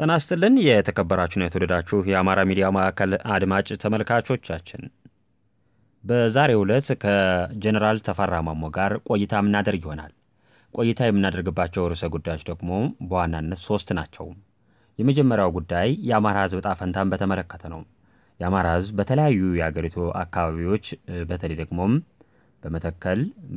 ጤና ይስጥልን የተከበራችሁና የተወደዳችሁ የአማራ ሚዲያ ማዕከል አድማጭ ተመልካቾቻችን በዛሬው ዕለት ከጀኔራል ተፈራ ማሞ ጋር ቆይታ የምናደርግ ይሆናል። ቆይታ የምናደርግባቸው ርዕሰ ጉዳዮች ደግሞ በዋናነት ሶስት ናቸው። የመጀመሪያው ጉዳይ የአማራ ሕዝብ ዕጣ ፈንታን በተመለከተ ነው። የአማራ ሕዝብ በተለያዩ የአገሪቱ አካባቢዎች በተለይ ደግሞም በመተከል፣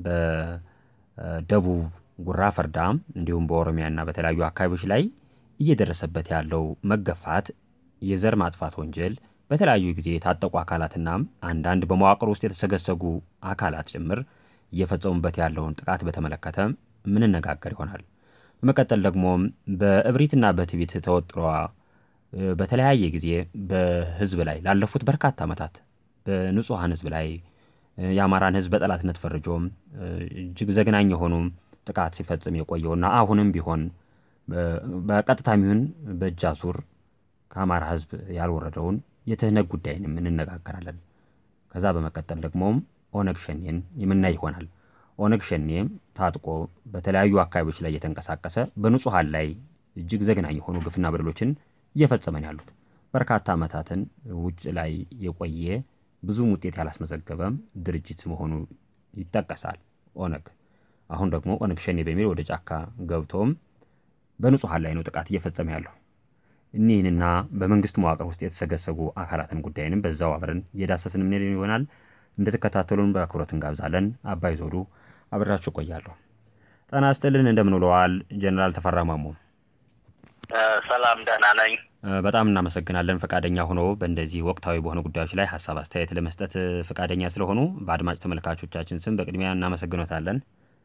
በደቡብ ጉራ ፈርዳ እንዲሁም በኦሮሚያና በተለያዩ አካባቢዎች ላይ እየደረሰበት ያለው መገፋት፣ የዘር ማጥፋት ወንጀል በተለያዩ ጊዜ የታጠቁ አካላትና አንዳንድ በመዋቅር ውስጥ የተሰገሰጉ አካላት ጭምር እየፈጸሙበት ያለውን ጥቃት በተመለከተ ምንነጋገር ይሆናል። በመቀጠል ደግሞ በእብሪትና በትዕቢት ተወጥሯ በተለያየ ጊዜ በህዝብ ላይ ላለፉት በርካታ ዓመታት በንጹሐን ህዝብ ላይ የአማራን ህዝብ በጠላትነት ፈርጆ እጅግ ዘግናኝ የሆኑ ጥቃት ሲፈጽም የቆየውና አሁንም ቢሆን በቀጥታም ይሁን በእጅ አዙር ከአማራ ህዝብ ያልወረደውን የትህነግ ጉዳይንም እንነጋገራለን። ከዛ በመቀጠል ደግሞ ኦነግ ሸኔን የምናይ ይሆናል። ኦነግ ሸኔ ታጥቆ በተለያዩ አካባቢዎች ላይ እየተንቀሳቀሰ በንጹሐን ላይ እጅግ ዘግናኝ የሆኑ ግፍና በደሎችን እየፈጸመን ያሉት በርካታ ዓመታትን ውጭ ላይ የቆየ ብዙም ውጤት ያላስመዘገበ ድርጅት መሆኑ ይጠቀሳል። ኦነግ አሁን ደግሞ ኦነግ ሸኔ በሚል ወደ ጫካ ገብቶም በንጹሐን ላይ ነው ጥቃት እየፈጸመ ያለው። እኒህንና በመንግስት መዋቅር ውስጥ የተሰገሰጉ አካላትን ጉዳይንም በዛው አብረን እየዳሰስን ምን ይሆናል። እንድትከታተሉን በአክብሮት እንጋብዛለን። አባይ ዞዱ አብራችሁ ቆያለሁ። ጤና ይስጥልን። እንደምን ውለዋል ጀኔራል ተፈራ ማሞ? ሰላም ደህና ነኝ። በጣም እናመሰግናለን ፈቃደኛ ሆኖ በእንደዚህ ወቅታዊ በሆኑ ጉዳዮች ላይ ሀሳብ አስተያየት ለመስጠት ፈቃደኛ ስለሆኑ በአድማጭ ተመልካቾቻችን ስም በቅድሚያ እናመሰግኖታለን።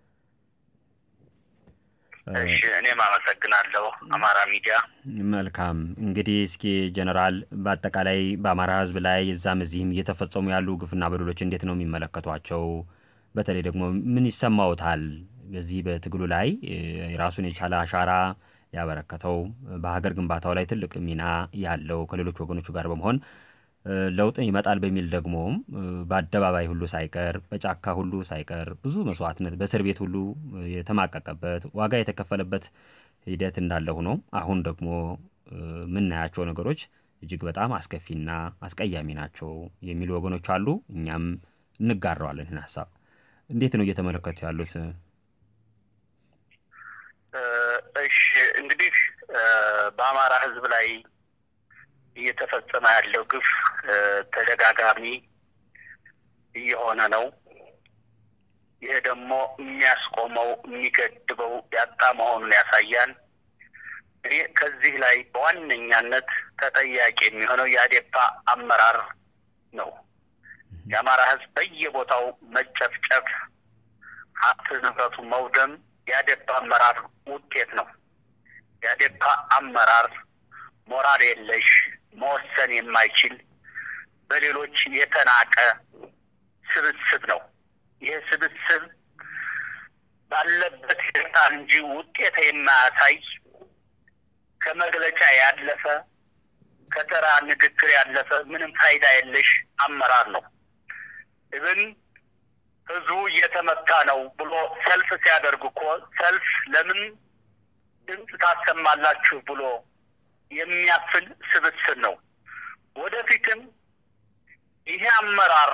እሺ እኔም አመሰግናለሁ አማራ ሚዲያ። መልካም እንግዲህ እስኪ ጀነራል በአጠቃላይ በአማራ ሕዝብ ላይ እዛም እዚህም እየተፈጸሙ ያሉ ግፍና በደሎች እንዴት ነው የሚመለከቷቸው? በተለይ ደግሞ ምን ይሰማዎታል? በዚህ በትግሉ ላይ የራሱን የቻለ አሻራ ያበረከተው በሀገር ግንባታው ላይ ትልቅ ሚና ያለው ከሌሎች ወገኖቹ ጋር በመሆን ለውጥ ይመጣል በሚል ደግሞ በአደባባይ ሁሉ ሳይቀር በጫካ ሁሉ ሳይቀር ብዙ መስዋዕትነት በእስር ቤት ሁሉ የተማቀቀበት ዋጋ የተከፈለበት ሂደት እንዳለ ሆኖ አሁን ደግሞ የምናያቸው ነገሮች እጅግ በጣም አስከፊና አስቀያሚ ናቸው የሚሉ ወገኖች አሉ። እኛም እንጋራዋለን ይህን ሀሳብ። እንዴት ነው እየተመለከቱ ያሉት? እሺ እንግዲህ በአማራ ሕዝብ ላይ እየተፈጸመ ያለው ግፍ ተደጋጋሚ እየሆነ ነው። ይሄ ደግሞ የሚያስቆመው የሚገድበው ያጣ መሆኑን ያሳያል። እኔ ከዚህ ላይ በዋነኛነት ተጠያቂ የሚሆነው የአዴፓ አመራር ነው። የአማራ ሕዝብ በየቦታው መጨፍጨፍ፣ ሀብት ንብረቱ መውደም የአዴፓ አመራር ውጤት ነው። የአዴፓ አመራር ሞራል የለሽ መወሰን የማይችል በሌሎች የተናቀ ስብስብ ነው። ይህ ስብስብ ባለበት ሂደታ እንጂ ውጤት የማያሳይ ከመግለጫ ያለፈ ከተራ ንግግር ያለፈ ምንም ፋይዳ የለሽ አመራር ነው። እብን ህዝቡ እየተመታ ነው ብሎ ሰልፍ ሲያደርግ እኮ ሰልፍ ለምን ድምፅ ታሰማላችሁ ብሎ የሚያፍል ስብስብ ወደፊትም ይሄ አመራር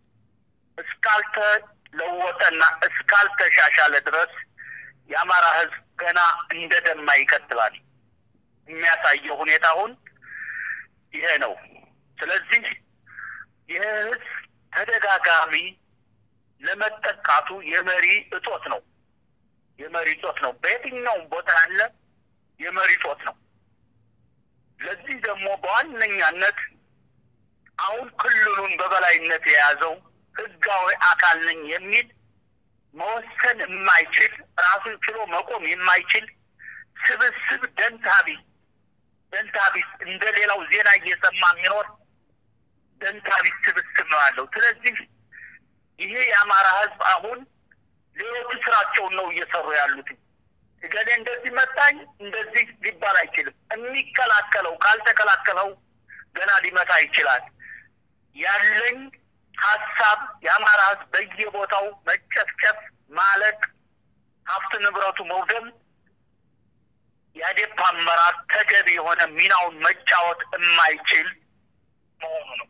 እስካልተለወጠና እስካልተሻሻለ ድረስ የአማራ ሕዝብ ገና እንደ ደማ ይቀጥላል። የሚያሳየው ሁኔታ አሁን ይሄ ነው። ስለዚህ ይህ ሕዝብ ተደጋጋሚ ለመጠቃቱ የመሪ እጦት ነው። የመሪ እጦት ነው። በየትኛውም ቦታ ያለ የመሪ እጦት ነው። ለዚህ ደግሞ በዋነኛነት አሁን ክልሉን በበላይነት የያዘው ህጋዊ አካል ነኝ የሚል መወሰን የማይችል ራሱን ችሎ መቆም የማይችል ስብስብ ደንታቢ ደንታቢ እንደ ሌላው ዜና እየሰማ የሚኖር ደንታቢ ስብስብ ነው ያለው። ስለዚህ ይሄ የአማራ ህዝብ አሁን ሌሎቹ ስራቸውን ነው እየሰሩ ያሉት። እገሌ እንደዚህ መታኝ እንደዚህ ሊባል አይችልም። የሚከላከለው ካልተከላከለው ገና ሊመታ ይችላል። ያለኝ ሀሳብ የአማራ ህዝብ በየቦታው መጨፍጨፍ፣ ማለቅ፣ ሀብት ንብረቱ መውደም የአዴፓ አመራር ተገቢ የሆነ ሚናውን መጫወት የማይችል መሆኑ ነው።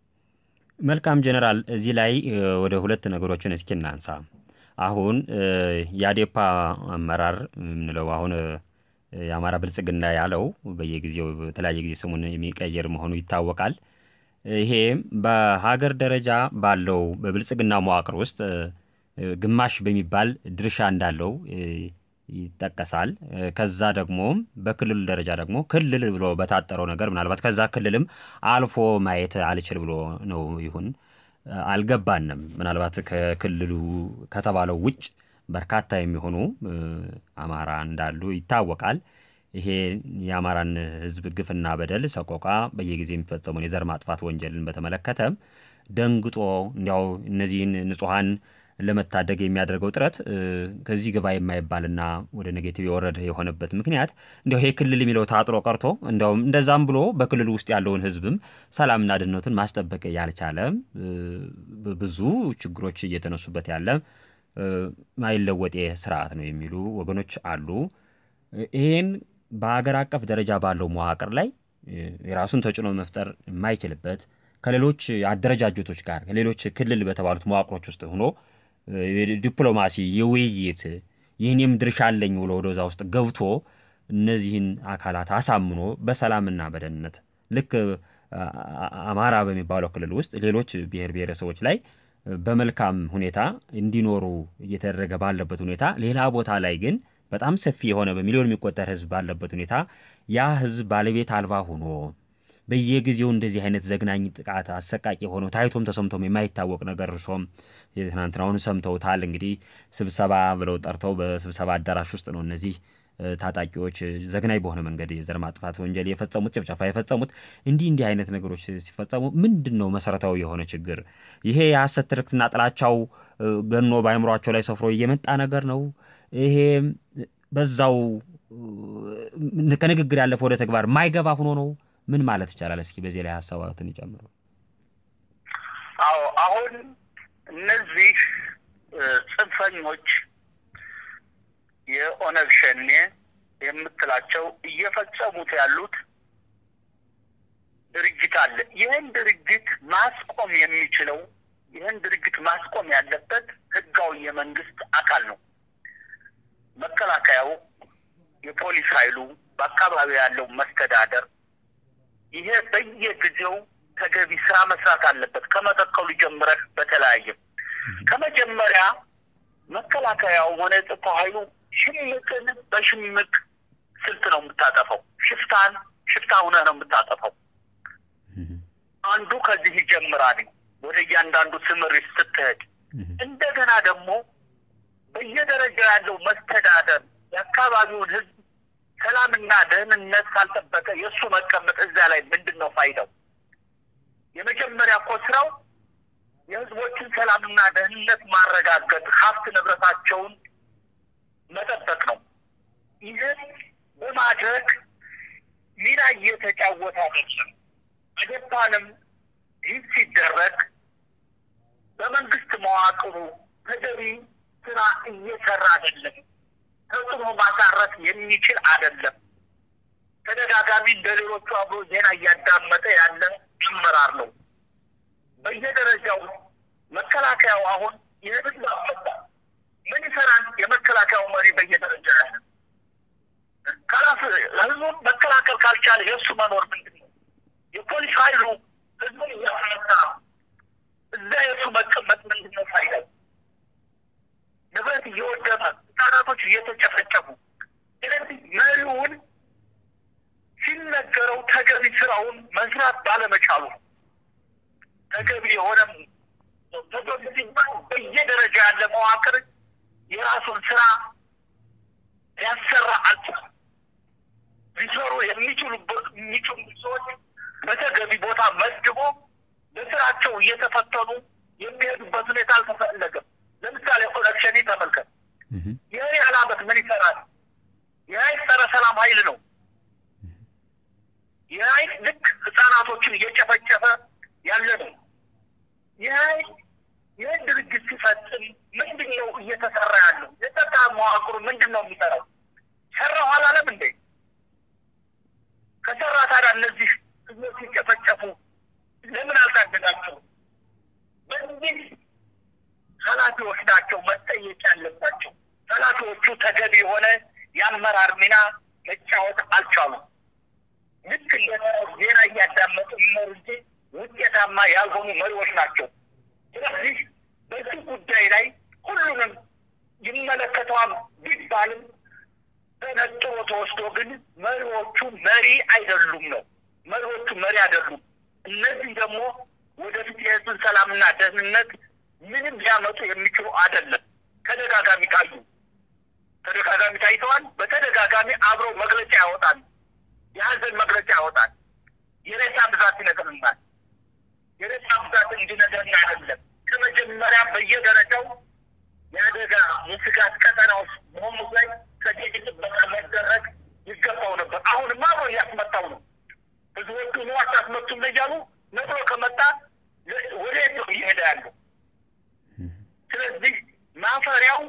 መልካም ጀነራል፣ እዚህ ላይ ወደ ሁለት ነገሮችን እስኪ እናንሳ። አሁን የአዴፓ አመራር የምንለው አሁን የአማራ ብልጽግና ያለው በየጊዜው በተለያየ ጊዜ ስሙን የሚቀየር መሆኑ ይታወቃል። ይሄ በሀገር ደረጃ ባለው በብልጽግና መዋቅር ውስጥ ግማሽ በሚባል ድርሻ እንዳለው ይጠቀሳል። ከዛ ደግሞ በክልል ደረጃ ደግሞ ክልል ብሎ በታጠረው ነገር ምናልባት ከዛ ክልልም አልፎ ማየት አልችል ብሎ ነው ይሁን አልገባንም። ምናልባት ከክልሉ ከተባለው ውጭ በርካታ የሚሆኑ አማራ እንዳሉ ይታወቃል። ይሄ የአማራን ሕዝብ ግፍና በደል ሰቆቃ በየጊዜው የሚፈጸሙን የዘር ማጥፋት ወንጀልን በተመለከተ ደንግጦ እንዲያው እነዚህን ንጹሐን ለመታደግ የሚያደርገው ጥረት ከዚህ ግባ የማይባልና ወደ ኔጌቲቭ የወረደ የሆነበት ምክንያት እንዲያው ይሄ ክልል የሚለው ታጥሮ ቀርቶ እንዲያውም እንደዛም ብሎ በክልሉ ውስጥ ያለውን ህዝብም ሰላምና ደህንነቱን ማስጠበቅ ያልቻለ ብዙ ችግሮች እየተነሱበት ያለ ማይለወጤ ስርዓት ነው የሚሉ ወገኖች አሉ። ይህን በሀገር አቀፍ ደረጃ ባለው መዋቅር ላይ የራሱን ተጽዕኖ መፍጠር የማይችልበት ከሌሎች አደረጃጀቶች ጋር ከሌሎች ክልል በተባሉት መዋቅሮች ውስጥ ሆኖ ዲፕሎማሲ፣ የውይይት ይህንም ድርሻ አለኝ ብሎ ወደዛ ውስጥ ገብቶ እነዚህን አካላት አሳምኖ በሰላምና በደህንነት ልክ አማራ በሚባለው ክልል ውስጥ ሌሎች ብሔር ብሔረሰቦች ላይ በመልካም ሁኔታ እንዲኖሩ እየተደረገ ባለበት ሁኔታ ሌላ ቦታ ላይ ግን በጣም ሰፊ የሆነ በሚሊዮን የሚቆጠር ህዝብ ባለበት ሁኔታ ያ ህዝብ ባለቤት አልባ ሆኖ በየጊዜው እንደዚህ አይነት ዘግናኝ ጥቃት አሰቃቂ ሆኖ ታይቶም ተሰምቶም የማይታወቅ ነገር እርሶም የትናንትናውን ሰምተውታል። እንግዲህ ስብሰባ ብለው ጠርተው በስብሰባ አዳራሽ ውስጥ ነው እነዚህ ታጣቂዎች ዘግናኝ በሆነ መንገድ የዘር ማጥፋት ወንጀል የፈጸሙት ጭፍጨፋ የፈጸሙት። እንዲህ እንዲህ አይነት ነገሮች ሲፈጸሙ ምንድን ነው መሰረታዊ የሆነ ችግር? ይሄ የሐሰት ትርክትና ጥላቻው ገኖ በአእምሯቸው ላይ ሰፍሮ እየመጣ ነገር ነው። ይሄ በዛው ከንግግር ያለፈ ወደ ተግባር ማይገባ ሆኖ ነው። ምን ማለት ይቻላል? እስኪ በዚህ ላይ ሀሳባትን ይጨምሩ። አዎ አሁን እነዚህ ጽንፈኞች የኦነግ ሸኔ የምትላቸው እየፈጸሙት ያሉት ድርጅት አለ። ይህን ድርጅት ማስቆም የሚችለው ይህን ድርጅት ማስቆም ያለበት ህጋዊ የመንግስት አካል ነው። መከላከያው፣ የፖሊስ ኃይሉ፣ በአካባቢ ያለው መስተዳደር ይሄ በየጊዜው ተገቢ ስራ መስራት አለበት። ከመተከሉ ጀምረህ በተለያየ ከመጀመሪያ መከላከያው ሆነ የጸጥታው ኃይሉ ሽምቅን በሽምቅ ስልት ነው የምታጠፈው። ሽፍታን ሽፍታ ሁነህ ነው የምታጠፈው። አንዱ ከዚህ ይጀምራል። ወደ እያንዳንዱ ስምሪት ስትሄድ እንደገና ደግሞ በየደረጃው ያለው መስተዳደር የአካባቢውን ህዝብ ሰላምና ደህንነት ካልጠበቀ የእሱ መቀመጥ እዛ ላይ ምንድን ነው ፋይዳው? የመጀመሪያ እኮ ስራው የህዝቦችን ሰላምና ደህንነት ማረጋገጥ፣ ሀብት ንብረታቸውን መጠበቅ ነው። ይህን በማድረግ ሚና እየተጫወተ አይደለም። አዴፓንም ይህ ሲደረግ በመንግስት መዋቅሩ ተገቢ ስራ እየሰራ አይደለም። ተጽዕኖ ማሳረፍ የሚችል አይደለም። ተደጋጋሚ እንደ ሌሎቹ አብሮ ዜና እያዳመጠ ያለ አመራር ነው። በየደረጃው መከላከያው አሁን ይህንን ማፈታ ምን ይሰራል? የመከላከያው መሪ በየደረጃ ያለ ካላስ ህዝቡን መከላከል ካልቻለ የእሱ መኖር ምንድን ነው? የፖሊስ ኃይሉ ህዝቡን እያፈታ እዛ የእሱ መቀመጥ ምንድን ነው ፋይዳው? ንብረት እየወደመ ህጻናቶች እየተጨፈጨፉ ስለዚህ መሪውን ሲነገረው ተገቢ ስራውን መስራት ባለመቻሉ ተገቢ የሆነ ተገቢ ሲባል በየደረጃ ያለ መዋቅር የራሱን ስራ ሊያሰራ አልቻለም። ሊሰሩ የሚችሉበት የሚችሉ ሰዎች በተገቢ ቦታ መድቦ በስራቸው እየተፈተኑ የሚሄዱበት ሁኔታ አልተፈለገም። ለምሳሌ ኦነግ ሸኔ ተመልከት። ይህ ያህል ዓመት ምን ይሰራል? ይህ ኃይል ጸረ ሰላም ኃይል ነው። ይህ ኃይል ልክ ህጻናቶችን እየጨፈጨፈ ያለ ነው። ይህ ኃይል ይህን ድርጅት ሲፈጽም ምንድን ነው እየተሰራ ያለው? የጸጥታ መዋቅሩ ምንድን ነው የሚሰራው? ሰራሁ አላለም እንዴ? እነዚህ ኃላፊዎች ናቸው መጠየቅ ያለባቸው። ኃላፊዎቹ ተገቢ የሆነ የአመራር ሚና መጫወት አልቻሉም። ልክ እንደ ዜና እያዳመጡ የሚኖሩ እንጂ ውጤታማ ያልሆኑ መሪዎች ናቸው። ስለዚህ በዚህ ጉዳይ ላይ ሁሉንም ይመለከተዋል ቢባልም ተነጥሮ ተወስዶ ግን መሪዎቹ መሪ አይደሉም ነው። መሪዎቹ መሪ አይደሉም። እነዚህ ደግሞ ወደፊት የህዝብን ሰላምና ደህንነት ምንም ሊያመጡ የሚችሉ አይደለም። ተደጋጋሚ ታዩ፣ ተደጋጋሚ ታይተዋል። በተደጋጋሚ አብረው መግለጫ ያወጣል፣ የሀዘን መግለጫ ያወጣል። የሬሳ ብዛት ይነግርናል። የሬሳ ብዛት እንዲነገርን አይደለም። ከመጀመሪያ በየደረጃው የአደጋ የስጋት ቀጠና ውስጥ መሆኑ ላይ ከዚህ ጥበቃ መደረግ ይገባው ነበር። አሁንማ አብሮ እያስመጣው ነው። ህዝቦቹ ነው አታስመቱም እያሉ ነጥሮ ከመጣ ወደ የት ነው እየሄደ ያለው? ስለዚህ ማፈሪያው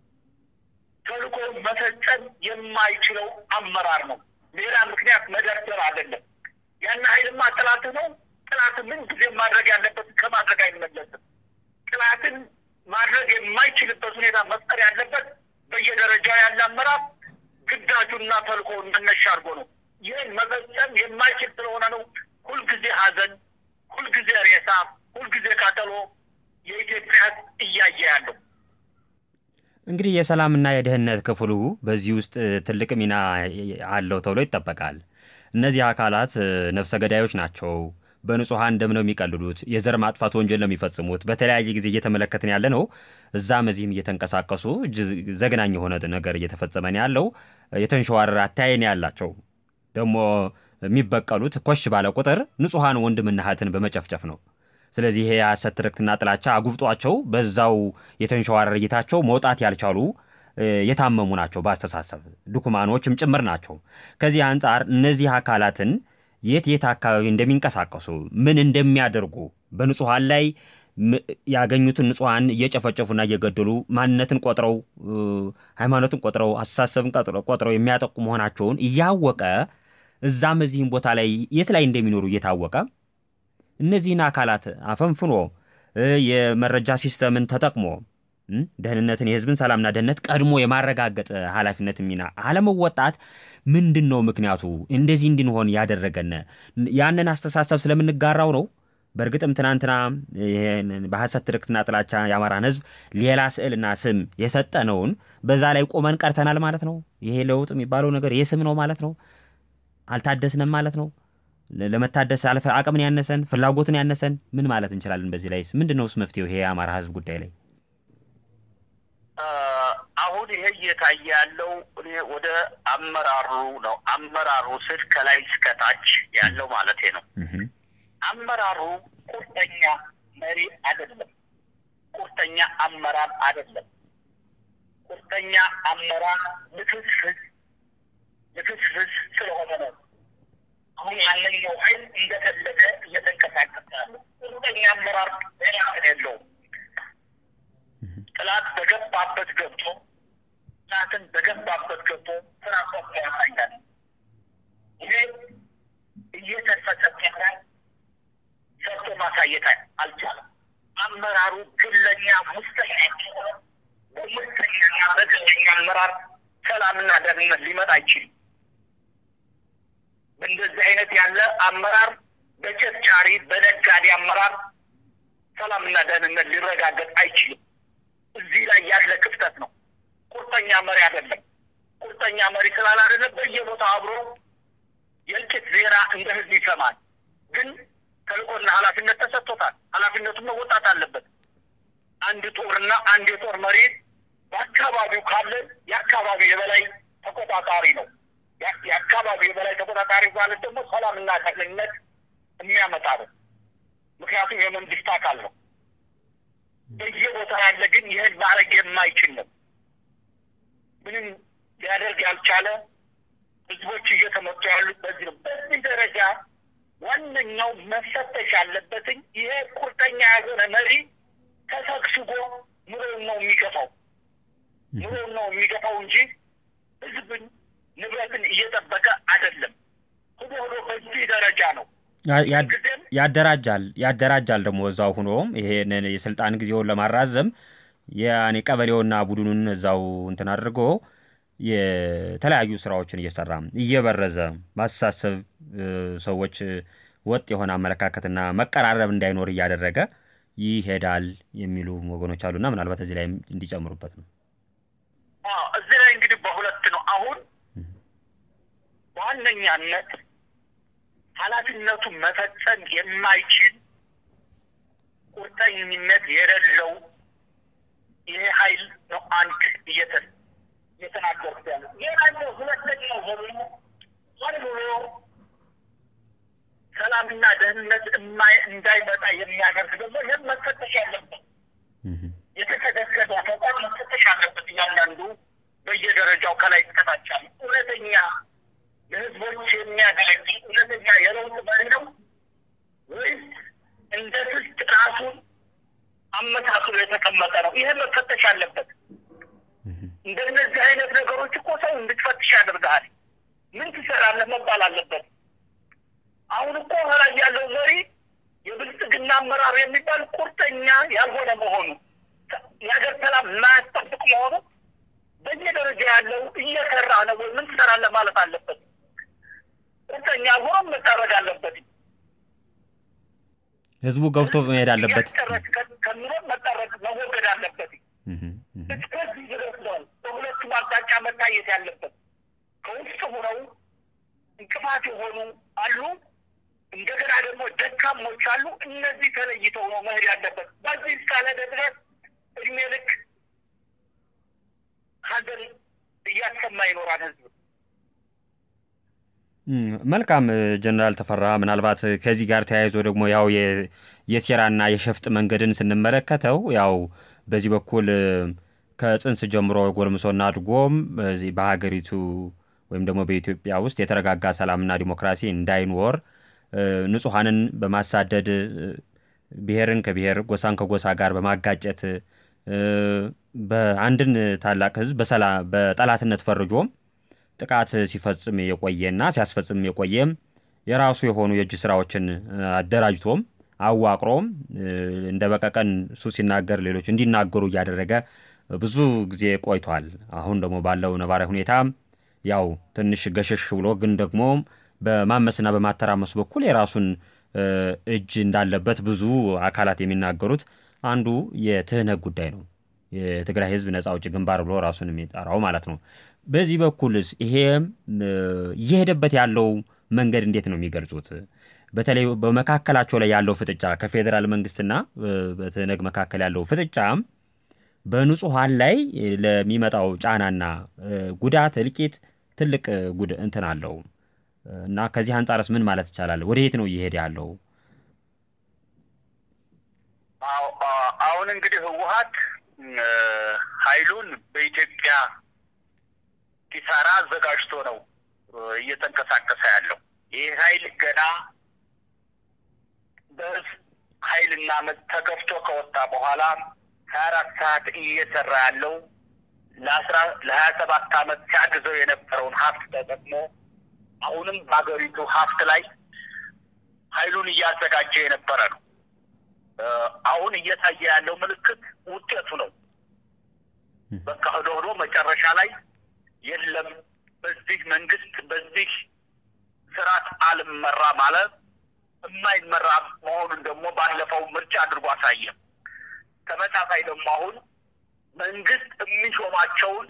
ተልእኮ መፈጸም የማይችለው አመራር ነው። ሌላ ምክንያት መደርደር አይደለም። ያን ኃይልማ ጥላት ነው። ጥላት ምን ጊዜ ማድረግ ያለበት ከማድረግ አይመለስም። ጥላትን ማድረግ የማይችልበት ሁኔታ መፍጠር ያለበት በየደረጃው ያለ አመራር ግዳጁና ተልእኮውን መነሻ አድርጎ ነው። ይህን መፈጸም የማይችል ስለሆነ ነው ሁልጊዜ ሀዘን፣ ሁልጊዜ ሬሳ፣ ሁልጊዜ ቃጠሎ የኢትዮጵያ ሕዝብ እያየ ያለው። እንግዲህ የሰላምና የደህንነት ክፍሉ በዚህ ውስጥ ትልቅ ሚና አለው ተብሎ ይጠበቃል። እነዚህ አካላት ነፍሰ ገዳዮች ናቸው። በንጹሐን ደም ነው የሚቀልሉት። የዘር ማጥፋት ወንጀል ነው የሚፈጽሙት። በተለያየ ጊዜ እየተመለከትን ያለ ነው። እዛም እዚህም እየተንቀሳቀሱ ዘግናኝ የሆነ ነገር እየተፈጸመ ነው ያለው። የተንሸዋረረ አተያየን ያላቸው ደግሞ የሚበቀሉት ኮሽ ባለ ቁጥር ንጹሐን ወንድምና እህትን በመጨፍጨፍ ነው። ስለዚህ ይሄ የሐሰት ትርክትና ጥላቻ አጉብጧቸው በዛው የተንሸዋረረ እይታቸው መውጣት ያልቻሉ የታመሙ ናቸው። በአስተሳሰብ ድኩማኖችም ጭምር ናቸው። ከዚህ አንጻር እነዚህ አካላትን የት የት አካባቢ እንደሚንቀሳቀሱ ምን እንደሚያደርጉ በንጹሐን ላይ ያገኙትን ንጹሐን እየጨፈጨፉና እየገደሉ ማንነትን ቆጥረው ሃይማኖትን ቆጥረው አስተሳሰብን ቆጥረው የሚያጠቁ መሆናቸውን እያወቀ እዛም እዚህም ቦታ ላይ የት ላይ እንደሚኖሩ እየታወቀ እነዚህን አካላት አፈንፍኖ የመረጃ ሲስተምን ተጠቅሞ ደህንነትን የህዝብን ሰላምና ደህንነት ቀድሞ የማረጋገጥ ኃላፊነት ሚና አለመወጣት ምንድን ነው ምክንያቱ? እንደዚህ እንድንሆን ያደረገን ያንን አስተሳሰብ ስለምንጋራው ነው። በእርግጥም ትናንትና በሐሰት ትርክትና ጥላቻ የአማራን ህዝብ ሌላ ስዕልና ስም የሰጠነውን በዛ ላይ ቆመን ቀርተናል ማለት ነው። ይሄ ለውጥ የሚባለው ነገር የስም ነው ማለት ነው። አልታደስንም ማለት ነው። ለመታደስ አልፈ አቅምን ያነሰን ፍላጎትን ያነሰን ምን ማለት እንችላለን? በዚህ ላይ ምንድን ነውስ መፍትሄው ይሄ የአማራ ህዝብ ጉዳይ ላይ? አሁን ይሄ እየታየ ያለው እኔ ወደ አመራሩ ነው። አመራሩ ስል ከላይ እስከታች ያለው ማለት ነው። አመራሩ ቁርጠኛ መሪ አይደለም። ቁርጠኛ አመራር አይደለም። ቁርጠኛ አመራር ልፍስፍስ ልፍስፍስ ስለሆነ ነው አሁን ያለኛው ኃይል እንደፈለገ እየተንቀሳቀሰ ያለው። ቁርጠኛ አመራር ሌላ የለውም። ጥላት በገባበት ገብቶ ጥላትን በገባበት ገብቶ ስራ ቆርጦ ያሳያል። ይሄ እየተፈሰቀረ ሰርቶ ማሳየት አልቻለም። አመራሩ ግለኛ፣ ሙስተኛ በሙስተኛና በግለኛ አመራር ሰላምና ደህንነት ሊመጣ አይችልም። በእንደዚህ አይነት ያለ አመራር በቸርቻሪ በነጋዴ አመራር ሰላምና ደህንነት ሊረጋገጥ አይችልም። እዚህ ላይ ያለ ክፍተት ነው። ቁርጠኛ መሪ አይደለም። ቁርጠኛ መሪ ስላላደለ በየቦታው አብሮ የእልቂት ዜና እንደ ህዝብ ይሰማል። ግን ተልእኮና ኃላፊነት ተሰጥቶታል። ኃላፊነቱን መወጣት አለበት። አንድ ጦርና አንድ የጦር መሪ በአካባቢው ካለ የአካባቢው የበላይ ተቆጣጣሪ ነው። የአካባቢው የበላይ ተቆጣጣሪ ማለት ደግሞ ሰላምና ደህንነት የሚያመጣ ነው። ምክንያቱም የመንግስት አካል ነው። በየቦታ ያለ ግን ይህን ማድረግ የማይችል ነው። ምንም ሊያደርግ ያልቻለ ህዝቦች እየተመጡ ያሉት በዚህ ነው። በዚህ ደረጃ ዋነኛው መፈተሽ ያለበትኝ ይሄ ቁርጠኛ ያልሆነ መሪ ተሰግስጎ ኑሮውን ነው የሚገፋው ኑሮውን ነው የሚገፋው እንጂ ህዝብን ንብረትን እየጠበቀ አይደለም። ሆዶ ሆዶ በዚህ ደረጃ ነው ያደራጃል ያደራጃል ደግሞ እዛው ሁኖም ይሄንን የስልጣን ጊዜውን ለማራዘም ያኔ ቀበሌውና ቡድኑን እዛው እንትን አድርጎ የተለያዩ ስራዎችን እየሰራ እየበረዘ ማስተሳሰብ ሰዎች ወጥ የሆነ አመለካከትና መቀራረብ እንዳይኖር እያደረገ ይሄዳል የሚሉ ወገኖች አሉና ምናልባት እዚህ ላይ እንዲጨምሩበት ነው። እዚህ ላይ እንግዲህ በሁለት ነው። አሁን በዋነኛነት ኃላፊነቱን መፈጸም የማይችል ቁርጠኝነት የሌለው ይሄ ኃይል ነው። አንድ እየተን እየተናገርኩት ያለ ሌላኛው ሁለተኛው ደግሞ ሆን ብሎ ሰላምና ደህንነት እንዳይመጣ የሚያደርግ ደግሞ ይህም መፈተሽ ያለበት የተከደከደ ተቋም መፈተሽ አለበት። እያንዳንዱ በየደረጃው ከላይ እስከታች እውነተኛ ለህዝቦች የሚያገለግል እውነተኛ የለውጥ መሪ ነው ወይስ እንደ ስልት ራሱን አመሳክሎ የተቀመጠ ነው? ይህ መፈተሽ አለበት። እንደነዚህ አይነት ነገሮች እኮ ሰው እንድትፈትሽ ያደርግሃል። ምን ትሰራለህ መባል አለበት። አሁን እኮ ላይ ያለው መሪ የብልጽግና አመራር የሚባል ቁርጠኛ ያልሆነ መሆኑ የሀገር ሰላም የማያስጠብቅ መሆኑ በየደረጃ ያለው እየሰራ ነው ወይ ምን ትሰራለህ ማለት አለበት። ቁርጠኛ ሆኖ መታረግ አለበት። ህዝቡ ገብቶ መሄድ አለበት። ከሚሆን መጠረግ መወገድ አለበት። እስከዚህ ድረስ ነው በሁለቱም አቅጣጫ መታየት ያለበት። ከውስጥ ሆነው እንቅፋት የሆኑ አሉ፣ እንደገና ደግሞ ደካሞች አሉ። እነዚህ ተለይተው ነው መሄድ ያለበት። በዚህ እስካለ ድረስ እድሜ ልክ ሀገር እያሰማ ይኖራል ህዝብ። መልካም ጀነራል ተፈራ፣ ምናልባት ከዚህ ጋር ተያይዞ ደግሞ ያው የሴራና የሸፍጥ መንገድን ስንመለከተው ያው በዚህ በኩል ከጽንስ ጀምሮ ጎልምሶና አድጎም በዚህ በሀገሪቱ ወይም ደግሞ በኢትዮጵያ ውስጥ የተረጋጋ ሰላምና ዲሞክራሲ እንዳይኖር ንጹሐንን በማሳደድ ብሔርን ከብሔር ጎሳን ከጎሳ ጋር በማጋጨት በአንድን ታላቅ ህዝብ በጠላትነት ፈርጆም ጥቃት ሲፈጽም የቆየና ሲያስፈጽም የቆየም የራሱ የሆኑ የእጅ ስራዎችን አደራጅቶም አዋቅሮም እንደ በቀቀን እሱ ሲናገር ሌሎች እንዲናገሩ እያደረገ ብዙ ጊዜ ቆይቷል። አሁን ደግሞ ባለው ነባራዊ ሁኔታ ያው ትንሽ ገሸሽ ብሎ ግን ደግሞ በማመስና በማተራመሱ በኩል የራሱን እጅ እንዳለበት ብዙ አካላት የሚናገሩት አንዱ የትህነግ ጉዳይ ነው። የትግራይ ህዝብ ነጻ አውጪ ግንባር ብሎ ራሱን የሚጠራው ማለት ነው። በዚህ በኩልስ ይሄ እየሄደበት ያለው መንገድ እንዴት ነው የሚገልጹት? በተለይ በመካከላቸው ላይ ያለው ፍጥጫ ከፌዴራል መንግስትና በትህነግ መካከል ያለው ፍጥጫ በንጹሐን ላይ ለሚመጣው ጫናና ጉዳት እልቂት ትልቅ ጉድ እንትን አለው እና ከዚህ አንጻርስ ምን ማለት ይቻላል? ወደ የት ነው እየሄደ ያለው? አሁን እንግዲህ ህወሀት ኃይሉን በኢትዮጵያ ኪሳራ አዘጋጅቶ ነው እየተንቀሳቀሰ ያለው። ይህ ኃይል ገና በህዝብ ኃይልና መት ተገፍቶ ከወጣ በኋላ ሀያ አራት ሰዓት እየሰራ ያለው ለአስራ ለሀያ ሰባት አመት ሲያግዘው የነበረውን ሀብት ተጠቅሞ አሁንም በሀገሪቱ ሀብት ላይ ኃይሉን እያዘጋጀ የነበረ ነው። አሁን እየታየ ያለው ምልክት ውጤቱ ነው። በቃ ሄዶ ሄዶ መጨረሻ ላይ የለም በዚህ መንግስት በዚህ ስርዓት አልመራ ማለት የማይመራ መሆኑን ደግሞ ባለፈው ምርጫ አድርጎ አሳየ። ተመሳሳይ ደግሞ አሁን መንግስት የሚሾማቸውን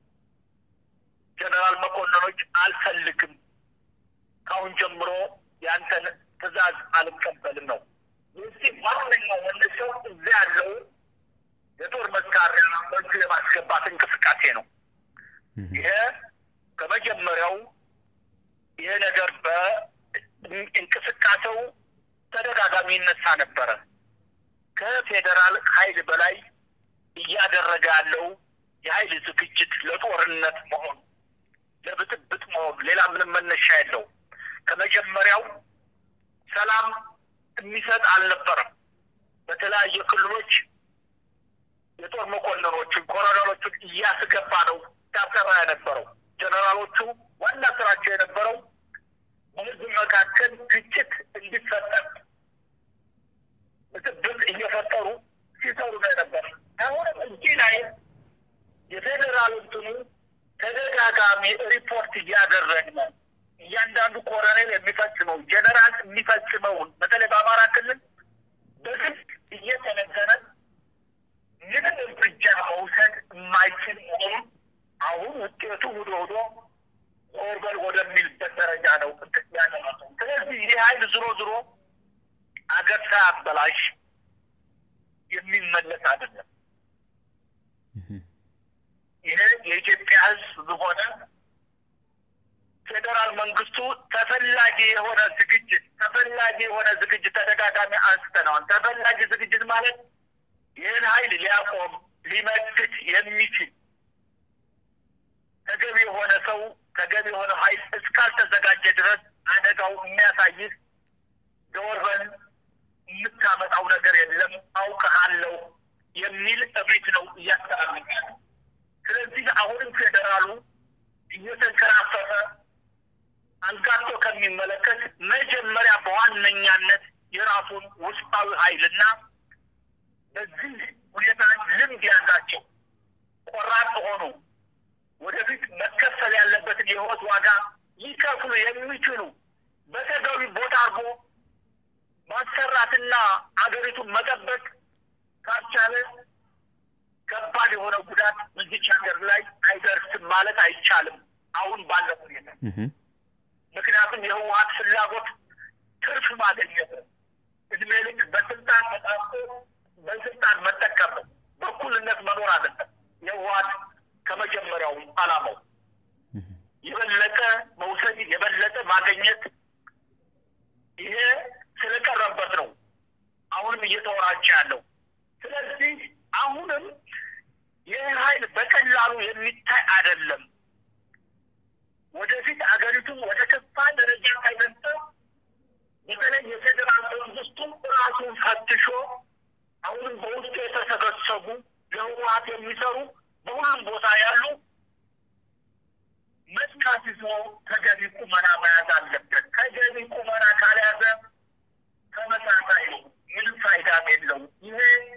ጀነራል መኮንኖች አልፈልግም፣ ካሁን ጀምሮ ያንተን ትዕዛዝ አልቀበልም ነው። የዚህ ዋነኛው መነሻው እዚያ ያለው የጦር መሳሪያ በእጁ የማስገባት እንቅስቃሴ ነው። ይሄ ከመጀመሪያው ይሄ ነገር በእንቅስቃሴው ተደጋጋሚ ይነሳ ነበረ። ከፌዴራል ኃይል በላይ እያደረገ ያለው የኃይል ዝግጅት ለጦርነት መሆኑ ለብጥብጥ መሆኑ ሌላ ምንም መነሻ የለው። ከመጀመሪያው ሰላም የሚሰጥ አልነበረም። በተለያየ ክልሎች የጦር መኮንኖችን ኮሎኔሎቹን እያስገባ ነው ሲያሰራ የነበረው። ጀነራሎቹ ዋና ስራቸው የነበረው በህዝብ መካከል ግጭት እንዲፈጠር ብጥብጥ እየፈጠሩ ሲሰሩ ነው የነበር። አሁንም እዚህ ላይ የፌዴራል እንትኑ ተደጋጋሚ ሪፖርት እያደረግን እያንዳንዱ ኮሎኔል የሚፈጽመው ጀነራል የሚፈጽመውን በተለይ በአማራ ክልል በግልጽ እየተነገረ ምንም እርምጃ መውሰድ የማይችል መሆኑን አሁን ውጤቱ ውዶ ውዶ ኦርበል ወደሚልበት ደረጃ ነው ያለ ነው። ስለዚህ ይህ ኃይል ዝሮ ዝሮ አገር ሳያበላሽ የሚመለስ አይደለም። ይህ የኢትዮጵያ ሕዝብ ሆነ ፌዴራል መንግስቱ ተፈላጊ የሆነ ዝግጅት ተፈላጊ የሆነ ዝግጅት ተደጋጋሚ አንስተነዋል። ተፈላጊ ዝግጅት ማለት ይህን ኃይል ሊያቆም ሊመክት የሚችል ተገቢ የሆነ ሰው ተገቢ የሆነ ኃይል እስካልተዘጋጀ ድረስ አደጋው የሚያሳይህ ደወርበን የምታመጣው ነገር የለም አውቅሃለሁ የሚል እብሪት ነው እያስተላለፈ ስለዚህ አሁንም ፌዴራሉ እየተንከራፈፈ አንጋቶ ከሚመለከት መጀመሪያ በዋነኛነት የራሱን ውስጣዊ ኃይልና በዚህ ሁኔታ ልምድ ያላቸው ቆራጥ ሆኑ ወደፊት መከፈል ያለበትን የህይወት ዋጋ ሊከፍሉ የሚችሉ በተገቢ ቦታ አድርጎ ማሰራትና አገሪቱን መጠበቅ ካልቻለ ከባድ የሆነ ጉዳት በዚች ሀገር ላይ አይደርስም ማለት አይቻልም። አሁን ባለው ሁኔታ ምክንያቱም የህወሀት ፍላጎት ትርፍ ማግኘት ነው። እድሜ ልክ በስልጣን ተጣብቆ በስልጣን መጠቀም ነው። በእኩልነት መኖር አለበት። የህወሀት ከመጀመሪያው አላማው የበለጠ መውሰድ፣ የበለጠ ማግኘት ይሄ ስለቀረበት ነው አሁንም እየተወራጨ ያለው። ስለዚህ አሁንም ይህ ኃይል በቀላሉ የሚታይ አይደለም። ወደፊት አገሪቱን ወደ ከፋ ደረጃ ሳይደርስ በተለይ የፌዴራል መንግስቱ ራሱን ፈትሾ አሁንም በውስጡ የተሰበሰቡ ለህወሀት የሚሰሩ በሁሉም ቦታ ያሉ መስካት ይዞ ተገቢ ቁመና መያዝ አለበት። ተገቢ ቁመና ካልያዘ ተመሳሳይ ነው፣ ምንም ፋይዳም የለውም። ይሄ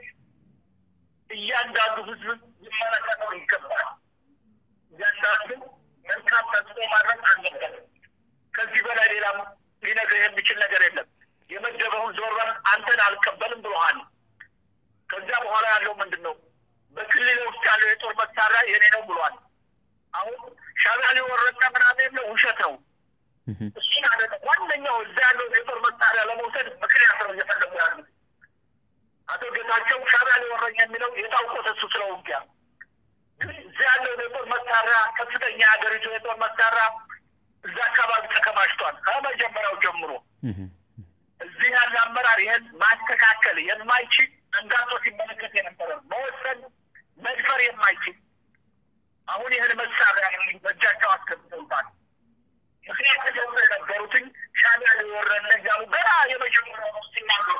እያንዳንዱ ህዝብ ሊመለከተው ይገባል። እያንዳንዱ መልካም ተጽዕኖ ማድረግ አለበት። ከዚህ በላይ ሌላም ሊነግርህ የሚችል ነገር የለም። የመደበውን ዞረን አንተን አልቀበልም ብሎሃል። ከዚያ በኋላ ያለው ምንድን ነው? በክልል ውስጥ ያለው የጦር መሳሪያ የኔ ነው ብሏል። አሁን ሻዕቢያ ሊወረዳ ምናምን የለው ውሸት ነው። እሱን አደ ዋነኛው እዛ ያለው የጦር መሳሪያ ለመውሰድ ምክንያት ነው እየፈለጉ ያሉ አቶ ጌታቸው ሻዕቢያ ሊወረኝ የሚለው የታውቆት እሱ ስለ ውጊያ ግን እዛ ያለው የጦር መሳሪያ ከፍተኛ ሀገሪቱ የጦር መሳሪያ እዛ አካባቢ ተከማችቷል ከመጀመሪያው ጀምሮ። እዚህ ያለ አመራር ይህን ማስተካከል የማይችል አንጋጦ ሲመለከት የነበረ መወሰን መድፈር የማይችል አሁን ይህን መሳሪያ በእጃቸው አስገብተውታል። ምክንያት ደግሞ የነበሩትኝ ሻዕቢያ ሊወረን እያሉ ገና የመጀመሪያው ሲናገሩ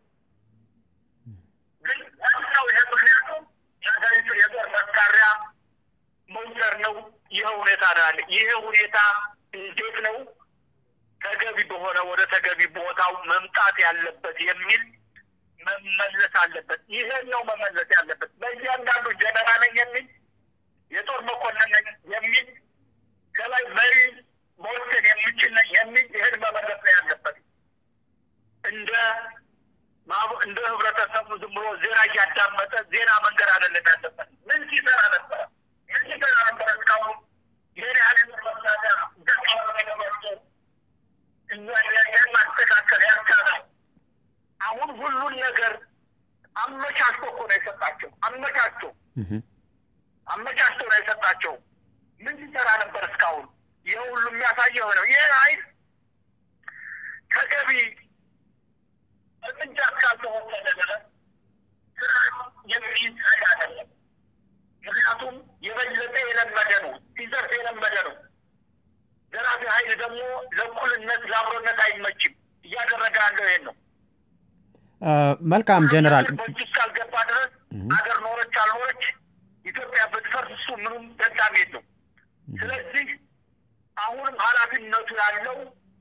ግን ዋናው ይሄ ምክንያቱ የሀገሪቱ የጦር መሳሪያ መውሰድ ነው። ይህ ሁኔታ ነው ያለ። ይህ ሁኔታ እንዴት ነው ተገቢ በሆነ ወደ ተገቢ ቦታው መምጣት ያለበት የሚል መመለስ አለበት። ይሄን ነው መመለስ ያለበት። በእያንዳንዱ ጀነራል ነኝ የሚል የጦር መኮንን ነኝ የሚል ከላይ መሪ መወሰን የሚችል ነኝ የሚል ይህን መመለስ ነው ያለበት። እንደ እንደ ህብረተሰቡ ዝም ብሎ ዜና እያዳመጠ ዜና መንገድ አይደለም ያለበት። ምን ሲሰራ ነበረ? ምን ሲሰራ ነበረ? እስካሁን ይህን ያህል መሳሪያ ደቃ ይህን ማስተካከል ያልቻላል። አሁን ሁሉን ነገር አመቻችቶ እኮ ነው የሰጣቸው። አመቻችቶ አመቻችቶ ነው የሰጣቸው። ምን ሲሰራ ነበር እስካሁን? ይህ ሁሉ የሚያሳየው ነው። ይህ ኃይል ተገቢ እርምጃ እስካልተወሰደ ድረስ ስራ የሚይዝ ኃይል አይደለም። ምክንያቱም የበለጠ የለመደ ነው፣ ሲዘርፍ የለመደ ነው። ዘራፊ ኃይል ደግሞ ለእኩልነት ለአብሮነት አይመችም። እያደረገ ያለው ይሄን ነው። መልካም ጀነራል፣ በእጅ እስካልገባ ድረስ ሀገር ኖረች አልኖረች ኢትዮጵያ ብትፈርስ እሱ ምንም ደንታም የለው። ስለዚህ አሁንም ኃላፊነቱ ያለው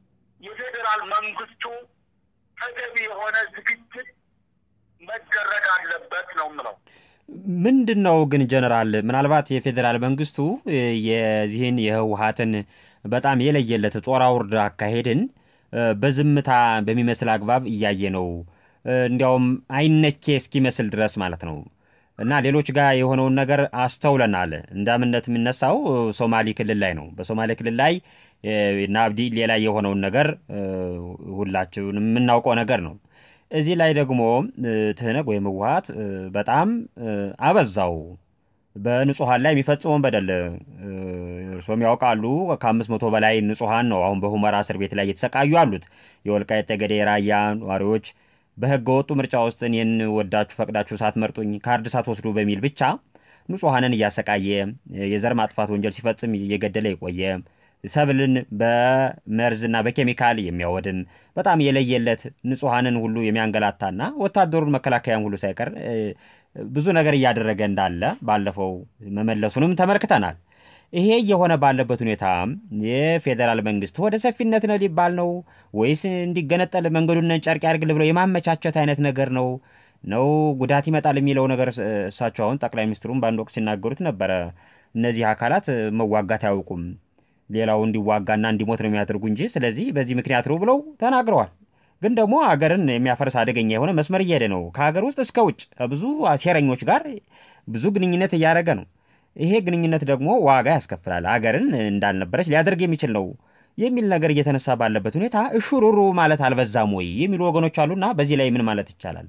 የፌዴራል መንግስቱ ተገቢ የሆነ ዝግጅት መደረግ አለበት ነው የምለው። ምንድን ነው ግን ጀነራል፣ ምናልባት የፌዴራል መንግስቱ የዚህን የህወሀትን በጣም የለየለት ጦር አውርድ አካሄድን በዝምታ በሚመስል አግባብ እያየ ነው፣ እንዲያውም አይነኬ እስኪመስል ድረስ ማለት ነው። እና ሌሎች ጋር የሆነውን ነገር አስተውለናል። እንደ አብነት የሚነሳው ሶማሌ ክልል ላይ ነው። በሶማሌ ክልል ላይ እና አብዲ ሌላ የሆነውን ነገር ሁላችሁን የምናውቀው ነገር ነው። እዚህ ላይ ደግሞ ትህነግ ወይም ህወሀት በጣም አበዛው። በንጹሐን ላይ የሚፈጽመውን በደል እርሶም ያውቃሉ። ከአምስት መቶ በላይ ንጹሐን ነው አሁን በሁመራ እስር ቤት ላይ እየተሰቃዩ አሉት። የወልቃይት ጠገዴ የራያ ነዋሪዎች በህገ ወጡ ምርጫ ውስጥ እኔን ወዳችሁ ፈቅዳችሁ ሳትመርጡኝ ካርድ ሳትወስዱ በሚል ብቻ ንጹሐንን እያሰቃየ የዘር ማጥፋት ወንጀል ሲፈጽም እየገደለ የቆየ ሰብልን በመርዝና በኬሚካል የሚያወድም በጣም የለየለት ንጹሐንን ሁሉ የሚያንገላታና ወታደሩን መከላከያም ሁሉ ሳይቀር ብዙ ነገር እያደረገ እንዳለ ባለፈው መመለሱንም ተመልክተናል። ይሄ እየሆነ ባለበት ሁኔታ የፌዴራል መንግስት ወደ ሰፊነት ነው ሊባል ነው ወይስ እንዲገነጠል መንገዱን ጨርቅ ያድርግል ብሎ የማመቻቸት አይነት ነገር ነው ነው ጉዳት ይመጣል የሚለው ነገር እሳቸው አሁን ጠቅላይ ሚኒስትሩም በአንድ ወቅት ሲናገሩት ነበረ። እነዚህ አካላት መዋጋት አያውቁም፣ ሌላው እንዲዋጋና እንዲሞት ነው የሚያደርጉ እንጂ ስለዚህ በዚህ ምክንያት ነው ብለው ተናግረዋል። ግን ደግሞ አገርን የሚያፈርስ አደገኛ የሆነ መስመር እየሄደ ነው። ከሀገር ውስጥ እስከ ውጭ ብዙ ሴረኞች ጋር ብዙ ግንኙነት እያደረገ ነው። ይሄ ግንኙነት ደግሞ ዋጋ ያስከፍላል፣ አገርን እንዳልነበረች ሊያደርግ የሚችል ነው የሚል ነገር እየተነሳ ባለበት ሁኔታ እሹሩሩ ማለት አልበዛም ወይ የሚሉ ወገኖች አሉና በዚህ ላይ ምን ማለት ይቻላል?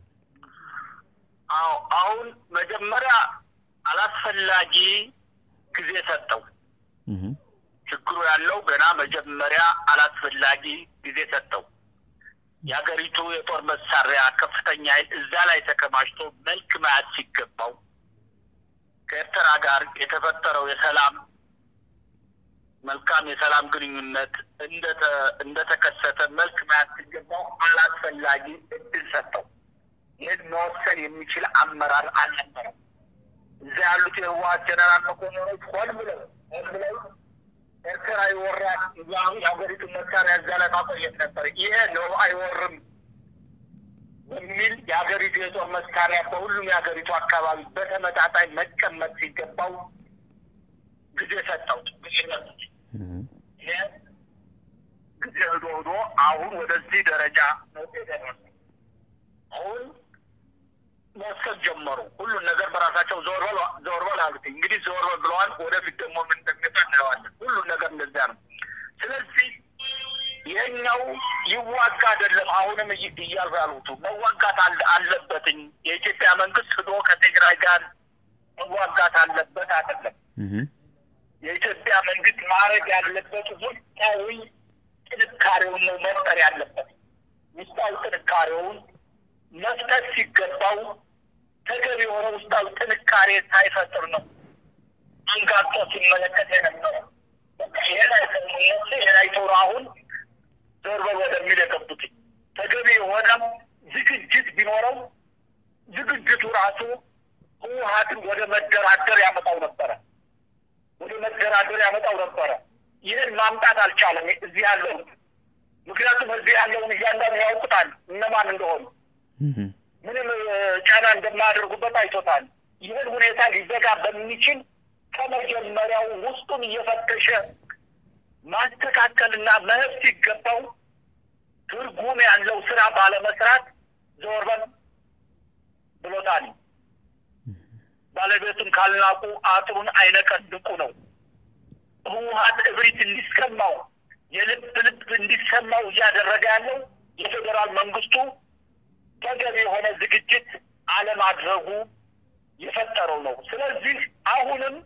አዎ አሁን መጀመሪያ አላስፈላጊ ጊዜ ሰጠው። ችግሩ ያለው ገና መጀመሪያ አላስፈላጊ ጊዜ ሰጠው። የሀገሪቱ የጦር መሳሪያ ከፍተኛ ኃይል እዛ ላይ ተከማችቶ መልክ መያዝ ሲገባው ከኤርትራ ጋር የተፈጠረው የሰላም መልካም የሰላም ግንኙነት እንደተከሰተ መልክ መያዝ ሲገባው አላስፈላጊ እድል ሰጠው። ይህን መወሰን የሚችል አመራር አልነበረም። እዛ ያሉት የህወሓት ጀነራል መኮንኖች ሆን ብለው ሆን ብለው ኤርትራ ይወራል የሀገሪቱን መሳሪያ እዛ ላይ ማቆየት ነበር። ይሄ ነው አይወርም በሚል የሀገሪቱ የጦር መሳሪያ በሁሉም የሀገሪቱ አካባቢ በተመጣጣኝ መቀመጥ ሲገባው ጊዜ ሰጠው። ጊዜ ሰጡት። ይሄ ጊዜ ሄዶ ሄዶ አሁን ወደዚህ ደረጃ ነው የደረሰው። አሁን መወሰን ጀመሩ። ሁሉን ነገር በራሳቸው ዞር በል ዞር በል አሉት። እንግዲህ ዞር በል ብለዋል። ወደፊት ደግሞ ምን እንደሚመጣ እናየዋለን። ሁሉን ነገር እንደዚያ ነው። ስለዚህ ይሄኛው ይዋጋ አይደለም። አሁንም እያሉ ያሉት መዋጋት አለበትኝ የኢትዮጵያ መንግስት ሂዶ ከትግራይ ጋር መዋጋት አለበት አይደለም። የኢትዮጵያ መንግስት ማድረግ ያለበት ውስጣዊ ጥንካሬውን ነው መፍጠር ያለበት። ውስጣዊ ጥንካሬውን መፍጠር ሲገባው ተገቢ የሆነ ውስጣዊ ጥንካሬ ሳይፈጥር ነው አንጋጦ ሲመለከት የነበረ ይሄን አይተነሱ ይሄን አይተው አሁን ዞር በል ወደሚል የገቡት ተገቢ የሆነ ዝግጅት ቢኖረው ዝግጅቱ ራሱ ህወሓትን ወደ መደራደር ያመጣው ነበረ። ወደ መደራደር ያመጣው ነበረ። ይህን ማምጣት አልቻለም እዚህ ያለውን። ምክንያቱም እዚህ ያለውን እያንዳንዱ ያውቁታል እነማን እንደሆኑ ምንም ጫና እንደማያደርጉበት አይቶታል። ይህን ሁኔታ ሊዘጋ በሚችል ከመጀመሪያው ውስጡን እየፈተሸ ማስተካከልና መሄድ ሲገባው ትርጉም ያለው ስራ ባለመስራት ዞር በል ብሎታል። ባለቤቱን ካልናቁ አጥሩን አይነቀንቁ ነው። ህወሓት እብሪት እንዲሰማው የልብ ልብ እንዲሰማው እያደረገ ያለው የፌዴራል መንግስቱ ተገቢ የሆነ ዝግጅት አለማድረጉ የፈጠረው ነው። ስለዚህ አሁንም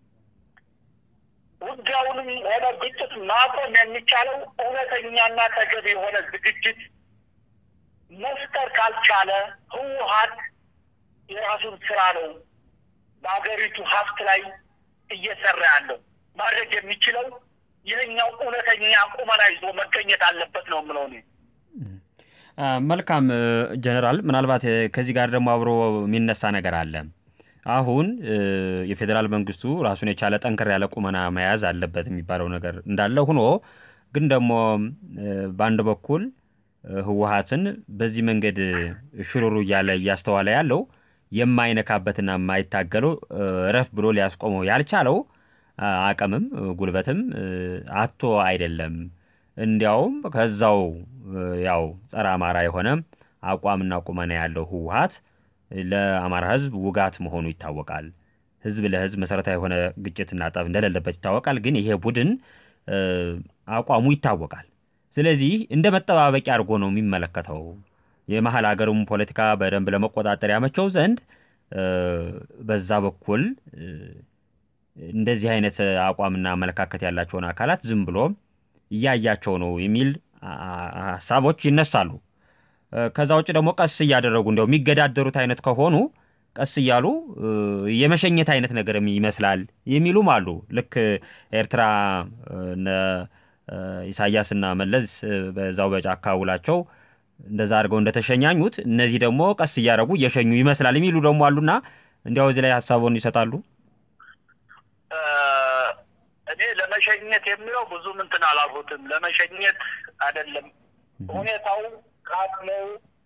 ውጊያውንም ሆነ ግጭት ማቆም የሚቻለው እውነተኛና ተገቢ የሆነ ዝግጅት መፍጠር ካልቻለ ህወሓት የራሱን ስራ ነው በሀገሪቱ ሀብት ላይ እየሰራ ያለው ማድረግ የሚችለው ይህኛው እውነተኛ ቁመና ይዞ መገኘት አለበት ነው የምለው እኔ። መልካም ጀነራል፣ ምናልባት ከዚህ ጋር ደግሞ አብሮ የሚነሳ ነገር አለ። አሁን የፌዴራል መንግስቱ ራሱን የቻለ ጠንከር ያለ ቁመና መያዝ አለበት የሚባለው ነገር እንዳለ ሆኖ ግን ደግሞ በአንድ በኩል ህወሀትን በዚህ መንገድ ሽሩሩ እያለ እያስተዋለ ያለው የማይነካበትና የማይታገለው ረፍ ብሎ ሊያስቆመው ያልቻለው አቅምም ጉልበትም አቶ አይደለም። እንዲያውም ከዛው ያው ጸረ አማራ የሆነ አቋምና ቁመና ያለው ህወሀት ለአማራ ህዝብ ውጋት መሆኑ ይታወቃል። ህዝብ ለህዝብ መሰረታዊ የሆነ ግጭትና ጠብ እንደሌለበት ይታወቃል። ግን ይሄ ቡድን አቋሙ ይታወቃል። ስለዚህ እንደ መጠባበቂያ አድርጎ ነው የሚመለከተው። የመሀል ሀገሩም ፖለቲካ በደንብ ለመቆጣጠር ያመቸው ዘንድ በዛ በኩል እንደዚህ አይነት አቋምና አመለካከት ያላቸውን አካላት ዝም ብሎ እያያቸው ነው የሚል ሀሳቦች ይነሳሉ። ከዛ ውጭ ደግሞ ቀስ እያደረጉ እንዲያው የሚገዳደሩት አይነት ከሆኑ ቀስ እያሉ የመሸኘት አይነት ነገርም ይመስላል የሚሉም አሉ። ልክ ኤርትራ ኢሳያስና መለስ በዛው በጫካ ውላቸው እንደዛ አድርገው እንደተሸኛኙት እነዚህ ደግሞ ቀስ እያደረጉ እየሸኙ ይመስላል የሚሉ ደግሞ አሉና እንዲያው እዚህ ላይ ሀሳቡን ይሰጣሉ። እኔ ለመሸኘት የሚለው ብዙም እንትን አላልኩትም። ለመሸኘት አይደለም ሁኔታው ከአቅሙ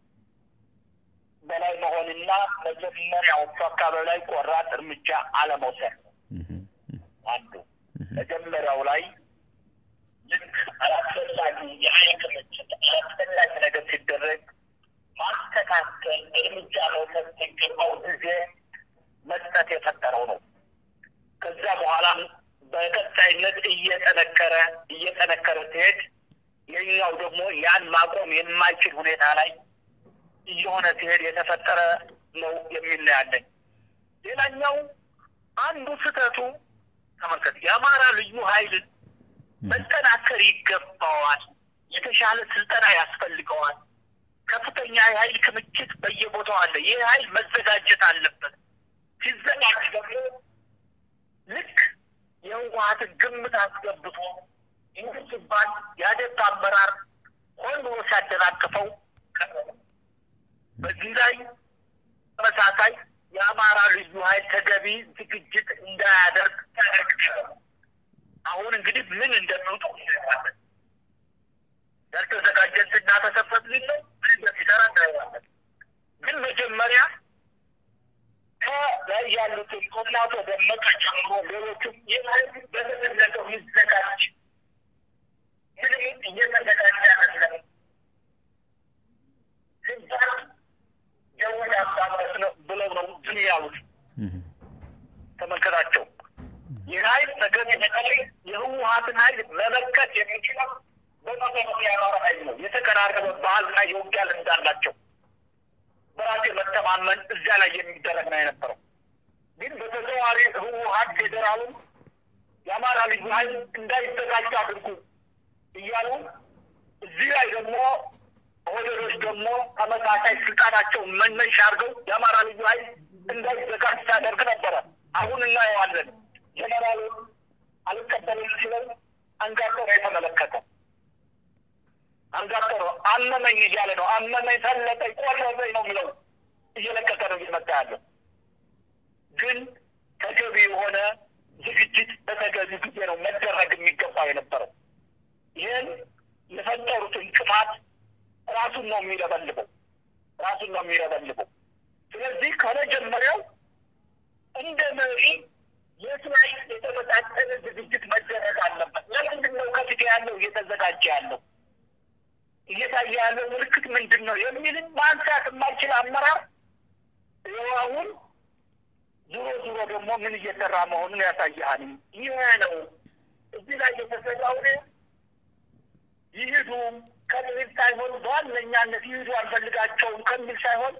በላይ መሆንና መጀመሪያዎቹ አካባቢ ላይ ቆራጥ እርምጃ አለመውሰድ ነው አንዱ። መጀመሪያው ላይ ልክ አላስፈላጊ የኃይል ክምችት አላስፈላጊ ነገር ሲደረግ ማስተካከል፣ እርምጃ መውሰድ ሲገባው ጊዜ መስጠት የፈጠረው ነው። ከዛ በኋላም በቀጣይነት እየጠነከረ እየጠነከረ ሲሄድ የኛው ደግሞ ያን ማቆም የማይችል ሁኔታ ላይ እየሆነ ሲሄድ የተፈጠረ ነው የሚል ያለኝ። ሌላኛው አንዱ ስህተቱ ተመልከት፣ የአማራ ልዩ ኃይል መጠናከር ይገባዋል። የተሻለ ስልጠና ያስፈልገዋል። ከፍተኛ የኃይል ክምችት በየቦታው አለ። ይህ ኃይል መዘጋጀት አለበት። ሲዘጋጅ ደግሞ ልክ የህወሀትን ግምት አስገብቶ ይህ ሲባል የአደት አመራር ሆን ብሎ ሲያደናቅፈው በዚህ ላይ ተመሳሳይ የአማራ ልዩ ኃይል ተገቢ ዝግጅት እንዳያደርግ ያደርግ አሁን እንግዲህ ምን እንደሚውጡ እናየዋለን። ያልተዘጋጀን ስናተሰፈት ሊል ነው ምን እንደሚሰራ እናየዋለን። ግን መጀመሪያ ከላይ ያሉትን ከእናቶ ደመቀ ጨምሮ ሌሎችም ይህ በተፈለገው ይዘጋጅ ምንም እየተዘጋጀ አይደለም ሲባል የውድ አባበት ነው ብለው ነው ዝም ያሉት። ተመልከታቸው። ይህ ኃይል ተገቢ በተለይ የህወሀትን ኃይል መመከት የሚችለው በመሰረቱ የአማራ ኃይል ነው። የተቀራረበ ባህልና የውጊያ ልምድ አላቸው። በራሴ መተማመን እዚያ ላይ የሚደረግ ነው የነበረው። ግን በተዘዋዋሪ ህወሀት ፌዴራሉን የአማራ ልዩ ኃይል እንዳይዘጋጅ አድርጉ እያሉ እዚህ ላይ ደግሞ ኦህዴዶች ደግሞ ተመሳሳይ ስልጣናቸውን መነሻ አድርገው የአማራ ልዩ ኃይል እንዳይዘጋጅ ሲያደርግ ነበረ። አሁን እናየዋለን። ጀነራሉ አልቀበልም ሲለው አንጋጦ ነው የተመለከተ። አንጋጦ ነው አመመኝ እያለ ነው። አመመኝ፣ ሰለጠኝ፣ ቆረጠኝ ነው የሚለው እየለቀቀ ነው እየመጣ ያለው። ግን ተገቢ የሆነ ዝግጅት በተገቢ ጊዜ ነው መደረግ የሚገባ የነበረው። ይህን የፈጠሩት እንቅፋት ራሱን ነው የሚለበልበው፣ ራሱን ነው የሚለበልበው። ስለዚህ ከመጀመሪያው እንደ መሪ የት ላይ የተመጣጠነ ዝግጅት መደረግ አለበት። ለምንድን ነው ከፊት ያለው እየተዘጋጀ ያለው እየታየ ያለው ምልክት ምንድን ነው የሚልን ማንሳት የማይችል አመራር ይኸው አሁን ዙሮ ዙሮ ደግሞ ምን እየሰራ መሆኑን ያሳይሃል። ይህ ነው እዚህ ላይ የተሰራው ይሂዱ ከሚል ሳይሆን በዋነኛነት ይሂዱ አንፈልጋቸውም ከሚል ሳይሆን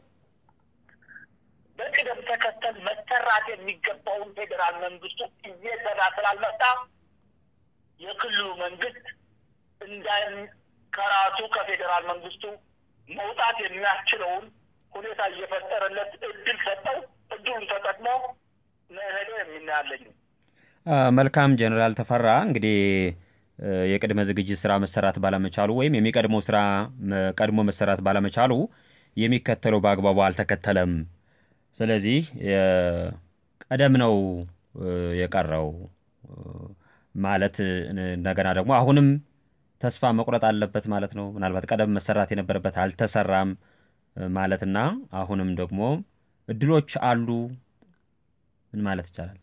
በቅደም ተከተል መሰራት የሚገባውን ፌዴራል መንግስቱ እየሰራ ስላልመጣ የክልሉ መንግስት እንዳይም ከራሱ ከፌዴራል መንግስቱ መውጣት የሚያስችለውን ሁኔታ እየፈጠረለት እድል ሰጠው። እድሉን ተጠቅሞ መሄደ የሚናያለኝ። መልካም ጀኔራል ተፈራ እንግዲህ የቅድመ ዝግጅት ስራ መሰራት ባለመቻሉ ወይም የሚቀድመው ስራ ቀድሞ መሰራት ባለመቻሉ የሚከተለው በአግባቡ አልተከተለም። ስለዚህ ቀደም ነው የቀረው ማለት እንደገና ደግሞ አሁንም ተስፋ መቁረጥ አለበት ማለት ነው። ምናልባት ቀደም መሰራት የነበረበት አልተሰራም ማለትና አሁንም ደግሞ እድሎች አሉ ምን ማለት ይቻላል?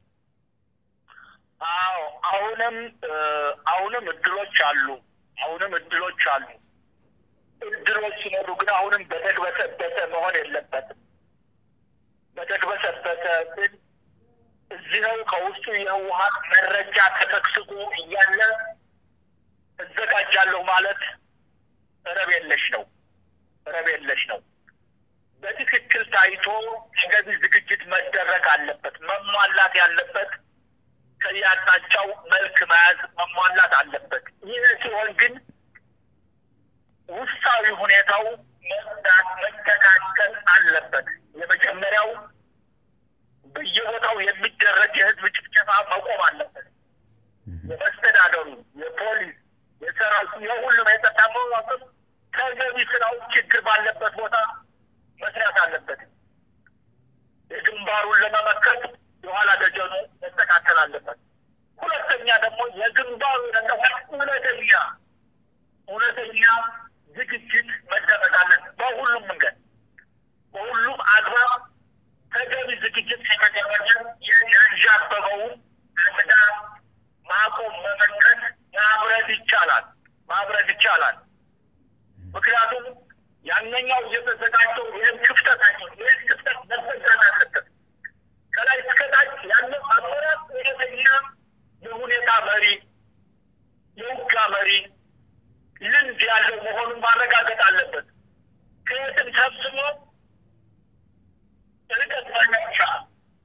አዎ አሁንም አሁንም እድሎች አሉ። አሁንም እድሎች አሉ። እድሎች ሲኖሩ ግን አሁንም በተግበሰበሰ መሆን የለበትም። በተግበሰበሰ ግን እዚህው ከውስጡ የህወሀት መረጃ ተሰግስጎ እያለ እዘጋጃለሁ ማለት ረብ የለሽ ነው። ረብ የለሽ ነው። በትክክል ታይቶ ተገቢ ዝግጅት መደረግ አለበት። መሟላት ያለበት ከየአቅጣጫው መልክ መያዝ መሟላት አለበት። ይህ ሲሆን ግን ውስጣዊ ሁኔታው መጽዳት መስተካከል አለበት። የመጀመሪያው በየቦታው የሚደረግ የህዝብ ጭፍጨፋ መቆም አለበት። የመስተዳደሩ፣ የፖሊስ፣ የሰራዊቱ፣ የሁሉም የጸጥታ መዋቅር ተገቢ ስራው ችግር ባለበት ቦታ መስራት አለበት። የግንባሩን ለመመከት የኋላ ደጀኑ መስተካከል አለበት። ሁለተኛ ደግሞ የግንባሩ ለመሆን እውነተኛ እውነተኛ ዝግጅት መደረግ አለበት። በሁሉም መንገድ በሁሉም አግባብ ተገቢ ዝግጅት ከተደረገ ያንዣበበውን አደጋ ማቆም መመከት ማብረድ ይቻላል ማብረድ ይቻላል። ምክንያቱም ያነኛው እየተዘጋጀው ይህን ክፍተት አይ ይህን ክፍተት መዘጋት አለበት። ከላይ እስከታች ያለው አመራር እውነተኛ የሁኔታ መሪ፣ የውጋ መሪ ልምድ ያለው መሆኑን ማረጋገጥ አለበት። ከየትም ሰብስቦ ርቀት መሄድ አይቻልም።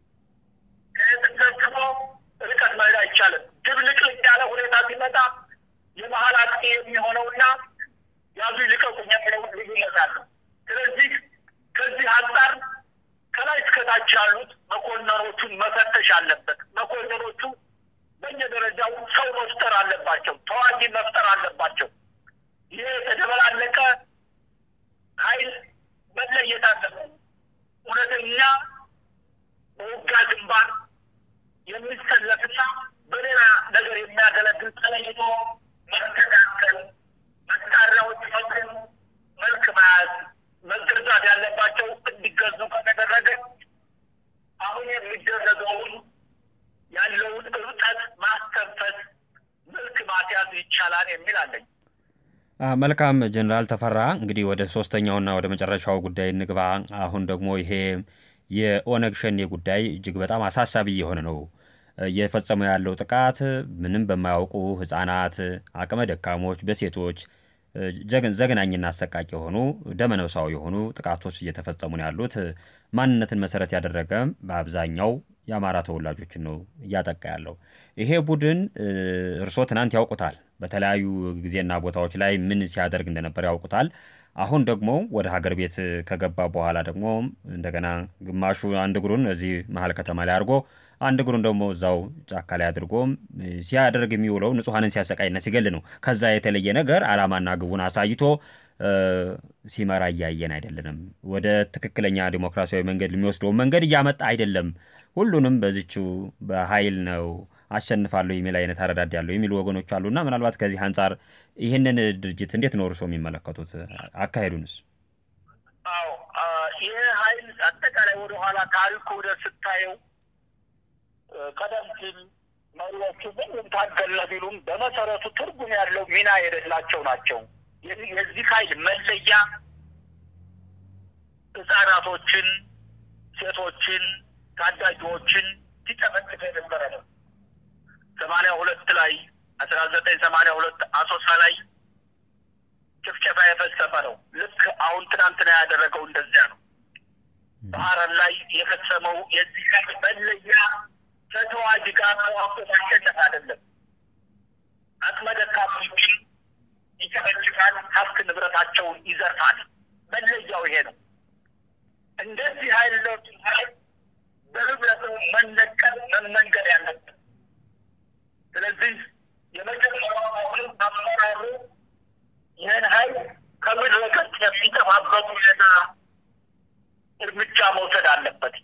ከየትም ሰብስቦ ርቀት መሄድ አይቻልም። ድብልቅልቅ ያለ ሁኔታ ሲመጣ የመሀል አጥቂ የሚሆነውና ያዙ ይልቀቁኝ የሚለው ልዩነት አለ። ስለዚህ ከዚህ አንጻር ከላይ እስከታች ያሉት መኮንኖቹን መፈተሽ አለበት። መኮንኖቹ በየደረጃው ሰው መፍጠር አለባቸው፣ ተዋጊ መፍጠር አለባቸው። ይሄ የተደበላለቀ ኃይል መለየት አለበት። እውነተኛ በውጋ ግንባር የሚሰለፍና በሌላ ነገር የሚያገለግል ተለይቶ መስተካከል መሳሪያዎች መቅም መልክ መያዝ መገዛት ያለባቸው እንዲገዙ ከተደረገ አሁን የሚደረገውን ያለውን እብጠት ማስተንፈስ መልክ ማስያዝ ይቻላል የሚል አለኝ። መልካም ጀኔራል ተፈራ እንግዲህ ወደ ሶስተኛውና ወደ መጨረሻው ጉዳይ እንግባ። አሁን ደግሞ ይሄ የኦነግ ሸኔ ጉዳይ እጅግ በጣም አሳሳቢ የሆነ ነው። እየፈጸመው ያለው ጥቃት ምንም በማያውቁ ህጻናት፣ አቅመ ደካሞች፣ በሴቶች ዘግናኝና አሰቃቂ የሆኑ ደመነፍሳዊ የሆኑ ጥቃቶች እየተፈጸሙ ነው ያሉት። ማንነትን መሰረት ያደረገ በአብዛኛው የአማራ ተወላጆችን ነው እያጠቃ ያለው። ይሄ ቡድን እርሶ ትናንት ያውቁታል፣ በተለያዩ ጊዜና ቦታዎች ላይ ምን ሲያደርግ እንደነበር ያውቁታል። አሁን ደግሞ ወደ ሀገር ቤት ከገባ በኋላ ደግሞ እንደገና ግማሹ አንድ እግሩን እዚህ መሀል ከተማ ላይ አድርጎ አንድ እግሩን ደግሞ እዛው ጫካ ላይ አድርጎ ሲያደርግ የሚውለው ንጹሐንን ሲያሰቃይና ሲገል ነው። ከዛ የተለየ ነገር ዓላማና ግቡን አሳይቶ ሲመራ እያየን አይደለንም። ወደ ትክክለኛ ዲሞክራሲያዊ መንገድ የሚወስደውን መንገድ እያመጣ አይደለም። ሁሉንም በዚቹ በኃይል ነው አሸንፋለሁ የሚል አይነት አረዳድ ያለው የሚሉ ወገኖች አሉና ምናልባት ከዚህ አንጻር ይህንን ድርጅት እንዴት ነው እርስዎ የሚመለከቱት? አካሄዱንስ? አዎ ይህ ኃይል አጠቃላይ ወደኋላ ታሪኩ ወደ ስታየው ቀደም ሲል መሪዎቹ ምንም ታገለ ቢሉም በመሰረቱ ትርጉም ያለው ሚና የሌላቸው ናቸው። የዚህ ኃይል መለያ ህጻናቶችን፣ ሴቶችን፣ ታዳጊዎችን ሲጨፈጭፍ የነበረ ነው። ሰማንያ ሁለት ላይ አስራ ዘጠኝ ሰማንያ ሁለት አሶሳ ላይ ጭፍጨፋ የፈጸመ ነው። ልክ አሁን ትናንትና ያደረገው እንደዚያ ነው። በሀረር ላይ የፈጸመው የዚህ ኃይል መለያ ከተዋጅ ጋር ተዋቆ ማሸነፍ አይደለም። አቅመ ደካሞችን ይጨፈጭፋል፣ ሀብት ንብረታቸውን ይዘርፋል። መለያው ይሄ ነው። እንደዚህ አይነት ኃይል በህብረተሰቡ መነቀል መመንገድ ያለበት። ስለዚህ የመጀመሪያው አሁንም አመራሩ ይህን ኃይል ከምድረ ገጽ የሚጠፋበት ሁኔታ እርምጃ መውሰድ አለበት።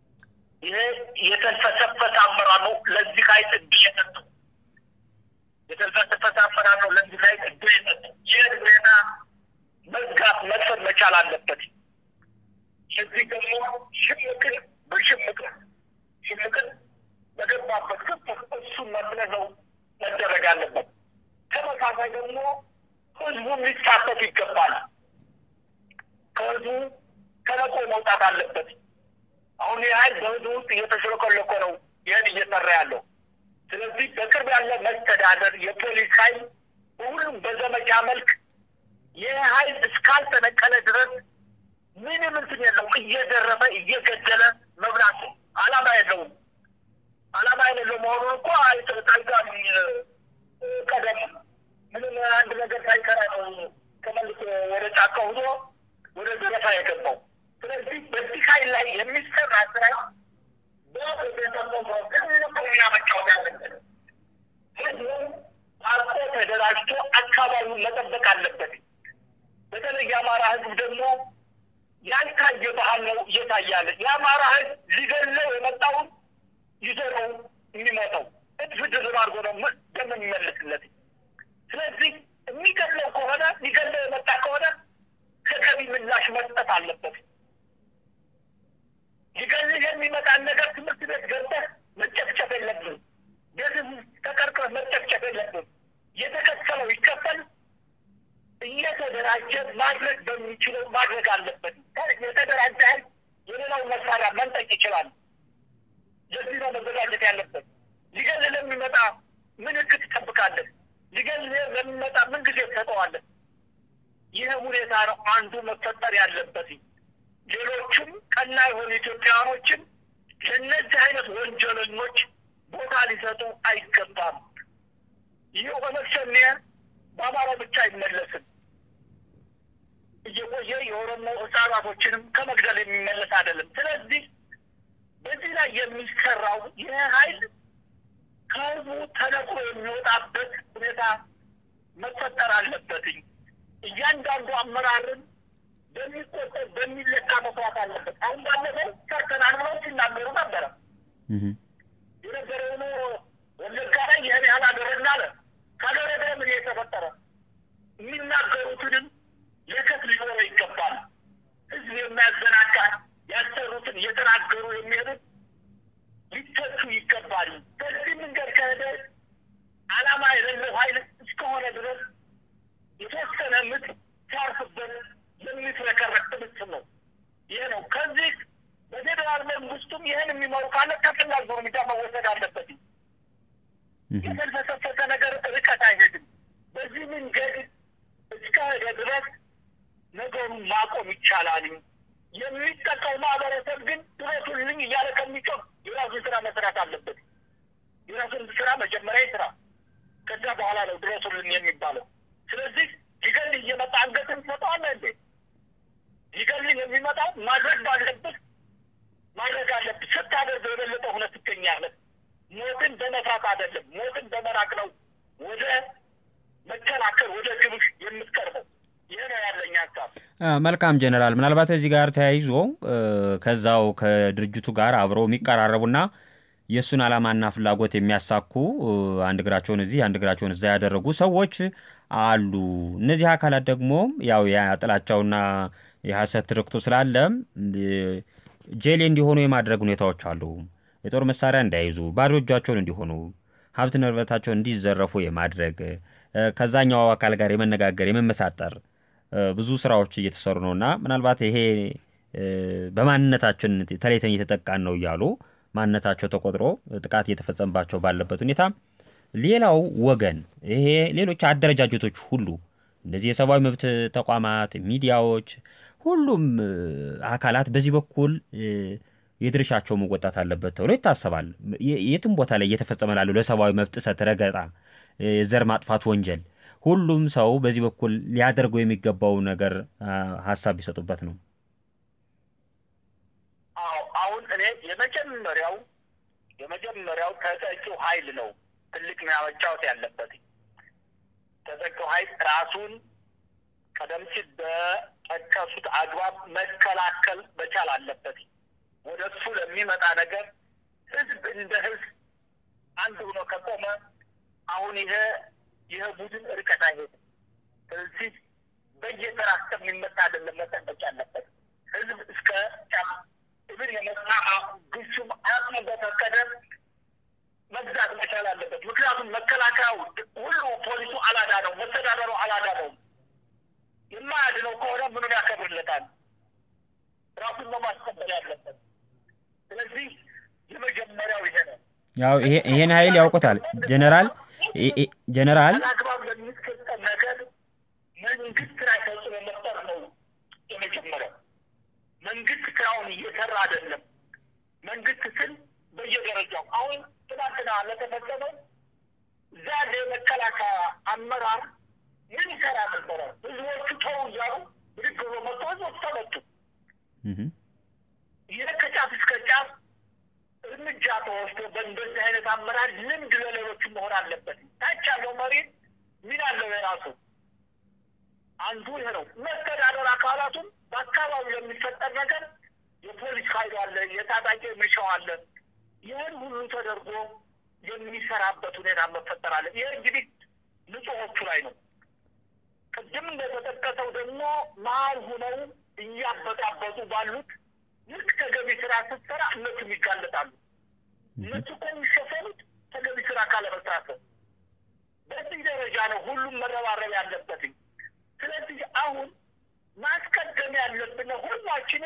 ይሄ የተልፈሰፈሰ አመራር ነው። ለዚህ ኃይል እድል የሰጠው የተልፈሰፈሰ አሰራር ነው ለዚህ ላይ እድል የሰጠ ይህ ሁኔታ መዝጋት መክፈት መቻል አለበት። እዚህ ደግሞ ሽምቅን በሽምቅ ሽምቅን በገባበት ክፍት እሱን መጥለዘው መደረግ አለበት። ተመሳሳይ ደግሞ ህዝቡ ሊሳተፍ ይገባል። ከህዝቡ ተነቆ መውጣት አለበት። አሁን ይህ ኃይል በህዝቡ ውስጥ እየተሽለኮለኮ ነው ይህን እየሰራ ያለው። ስለዚህ በቅርብ ያለ መስተዳደር የፖሊስ ኃይል በሁሉም በዘመቻ መልክ ይህ ኃይል እስካልተነቀለ ድረስ ምንም እንትን የለው እየዘረፈ እየገደለ መብላት ነው። አላማ የለውም። አላማ የሌለው መሆኑን እኮ ታይቷል። ቀደም ምንም አንድ ነገር ሳይሰራ ነው ተመልሶ ወደ ጫካ ሆኖ ወደ ዘረፋ የገባው። ስለዚህ በዚህ ኃይል ላይ የሚሰራ ስራ በቤተሰቦ መጫወት ያለበት ህዝቡ አርቆ ተደራጅቶ አካባቢውን መጠበቅ አለበት። በተለይ የአማራ ህዝብ ደግሞ ያልታየ ባህል ነው እየታያለ። የአማራ ህዝብ ሊገለው የመጣውን ይዞ ነው የሚመጣው። እጥፍ ድርብ አድርጎ ነው ደም የሚመልስለት። ስለዚህ የሚገለው ከሆነ ሊገለው የመጣ ከሆነ ተገቢ ምላሽ መስጠት አለበት። ሊገልህ የሚመጣን ነገር ትምህርት ቤት ገብተህ መጨፍጨፍ የለብን። ቤት ተቀርቅረህ መጨፍጨፍ የለብን። የተከፈለው ይከፈል እየተደራጀ ማድረግ በሚችለው ማድረግ አለበት። የተደራጀ ኃይል የሌላውን መሳሪያ መንጠቅ ይችላል። ለዚህ ነው መዘጋጀት ያለበት። ሊገልህ ለሚመጣ ምልክት ትጠብቃለህ። ሊገልህ ለሚመጣ ምን ጊዜ ትሰጠዋለህ። ይህ ሁኔታ ነው አንዱ መፈጠር ያለበት። ሌሎቹም ቀና የሆኑ ኢትዮጵያውያኖችም ለእነዚህ አይነት ወንጀለኞች ቦታ ሊሰጡ አይገባም። ይህ ኦነግ ሸኔ በአማራ ብቻ አይመለስም። እየቆየ የኦሮሞ ህጻናቶችንም ከመግደል የሚመለስ አይደለም። ስለዚህ በዚህ ላይ የሚሰራው ይህ ኃይል ከህዝቡ ተነቅሎ የሚወጣበት ሁኔታ መፈጠር አለበትኝ። እያንዳንዱ አመራርን በሚቆጠር በሚለካ መስራት አለበት። አሁን ባለፈው ሰርተናል ብለው ሲናገሩ ነበረ። የነበረውን ወለጋ ላይ ይህን ያህል አደረግን አለ። ካደረገ ምን የተፈጠረ የሚናገሩትንም የከት ሊኖረው ይገባል። ህዝብ የሚያዘናጋ ያሰሩትን እየተናገሩ የሚሄዱት ሊተቹ ይገባል። በዚህ መንገድ ከሄደ ዓላማ የሌለው ኃይል እስከሆነ ድረስ የተወሰነ ምት ሲያርፍበት የሚትረከረክ ትምስል ነው። ይህ ነው። ከዚህ በፌዴራል መንግስቱም ይህን የሚመሩ ካለ ተፈላጊ እርምጃ መወሰድ አለበት። የተልፈሰፈሰ ነገር ርቀት አይሄድም። በዚህ መንገድ እስከሄደ ድረስ ነገሩን ማቆም ይቻላል። የሚጠቀው ማህበረሰብ ግን ድረሱልኝ እያለ ከሚጮህ የራሱን ስራ መስራት አለበት። የራሱን ስራ መጀመሪያ ስራ፣ ከዛ በኋላ ነው ድረሱልኝ የሚባለው። ስለዚህ ሊገልህ እየመጣ አንገትን ትሰጠዋለህ እንዴ? ሊገልህ የሚመጣው ማድረግ ባለብህ ማድረግ አለብህ። ስታደርገው የበለጠ ሆነ ትገኛለህ። ሞትን በመፍራት አይደለም፣ ሞትን በመራቅ ነው ወደ መከላከል ወደ ግብህ የምትቀርበው። ይህ ነው ያለኝ ሀሳብ። መልካም ጀነራል፣ ምናልባት እዚህ ጋር ተያይዞ ከዛው ከድርጅቱ ጋር አብረው የሚቀራረቡና የእሱን ዓላማና ፍላጎት የሚያሳኩ አንድ እግራቸውን እዚህ አንድ እግራቸውን እዛ ያደረጉ ሰዎች አሉ። እነዚህ አካላት ደግሞ ያው የጥላቻውና የሐሰት ትርክቱ ስላለ ጄሌ እንዲሆኑ የማድረግ ሁኔታዎች አሉ። የጦር መሳሪያ እንዳይዙ፣ ባዶ እጃቸውን እንዲሆኑ፣ ሀብት ንብረታቸውን እንዲዘረፉ የማድረግ ከዛኛው አካል ጋር የመነጋገር የመመሳጠር ብዙ ስራዎች እየተሰሩ ነው እና ምናልባት ይሄ በማንነታችን ተለይተን እየተጠቃን ነው እያሉ ማንነታቸው ተቆጥሮ ጥቃት እየተፈጸመባቸው ባለበት ሁኔታ ሌላው ወገን ይሄ ሌሎች አደረጃጀቶች ሁሉ እነዚህ የሰብአዊ መብት ተቋማት፣ ሚዲያዎች፣ ሁሉም አካላት በዚህ በኩል የድርሻቸው መወጣት አለበት ተብሎ ይታሰባል። የትም ቦታ ላይ እየተፈጸመ ላለው ለሰብአዊ መብት ጥሰት፣ ረገጣ፣ የዘር ማጥፋት ወንጀል ሁሉም ሰው በዚህ በኩል ሊያደርገው የሚገባው ነገር ሀሳብ ቢሰጡበት ነው። አዎ አሁን እኔ የመጀመሪያው የመጀመሪያው ተጠቂው ኃይል ነው ትልቅ ሚና መጫወት ያለበት። ተጠቂው ኃይል ራሱን ቀደም ሲል በጠቀሱት አግባብ መከላከል መቻል አለበት። ወደ እሱ ለሚመጣ ነገር ህዝብ እንደ ህዝብ አንድ ሆኖ ከቆመ አሁን ይሄ ይህ ቡድን ርቀት አይሄድም። ስለዚህ በየተራ እስከሚመታ አይደለም መጠበቅ ያለበት ህዝብ እስከ እብን የመጣ ግሱም አቅሙ በፈቀደ መግዛት መቻል አለበት። ምክንያቱም መከላከያው ሁሉ ፖሊሱ አላዳ ነው፣ መስተዳደሩ አላዳ ነው። የማያድነው ከሆነ ምኑን ያከብርለታል? ራሱን ነው ማስከበር ያለበት። ስለዚህ የመጀመሪያው ይሄ ነው። ያው ይሄን ኃይል ያውቁታል ጀነራል ጀነራል አግባብ ለሚሰጠን ነገር መንግስት ላይ ተጽዕኖ መፍጠር ነው የመጀመሪያው። መንግስት ስራውን እየሰራ አይደለም። መንግስት ስል በየደረጃው አሁን ትናንትና ለተፈጸመው እዛ ያለ የመከላከያ አመራር ምን ይሰራ ነበረ? ህዝቦቹ ተው እያሉ ብድግ ብሎ መጥቶ ህዝቦች ተመቱ። ይህ ከጫፍ እስከ ጫፍ እርምጃ ተወስዶ በእንደዚህ አይነት አመራር ልምድ ለሌሎቹ መሆን አለበት። ታች ያለው መሪ ምን አለው የራሱ አንዱ ይሄ ነው። መስተዳደር አካላቱም በአካባቢው የሚፈጠር ነገር የፖሊስ ኃይሉ አለ፣ የታጣቂ ሚሊሻው አለ። ይህን ሁሉ ተደርጎ የሚሰራበት ሁኔታ መፈጠር አለ። ይህ እንግዲህ ንጹሖቹ ላይ ነው። ቅድም እንደተጠቀሰው ደግሞ መሀል ሁነው እያበጣበጡ ባሉት ልክ ተገቢ ስራ ስትሰራ እነሱም ይጋለጣሉ። እነሱ እኮ የሚሸፈኑት ተገቢ ስራ ካለመስራት ነው። በዚህ ደረጃ ነው ሁሉም መረባረብ ያለበትኝ። ስለዚህ አሁን ማስቀደም ያለብን ሁላችንም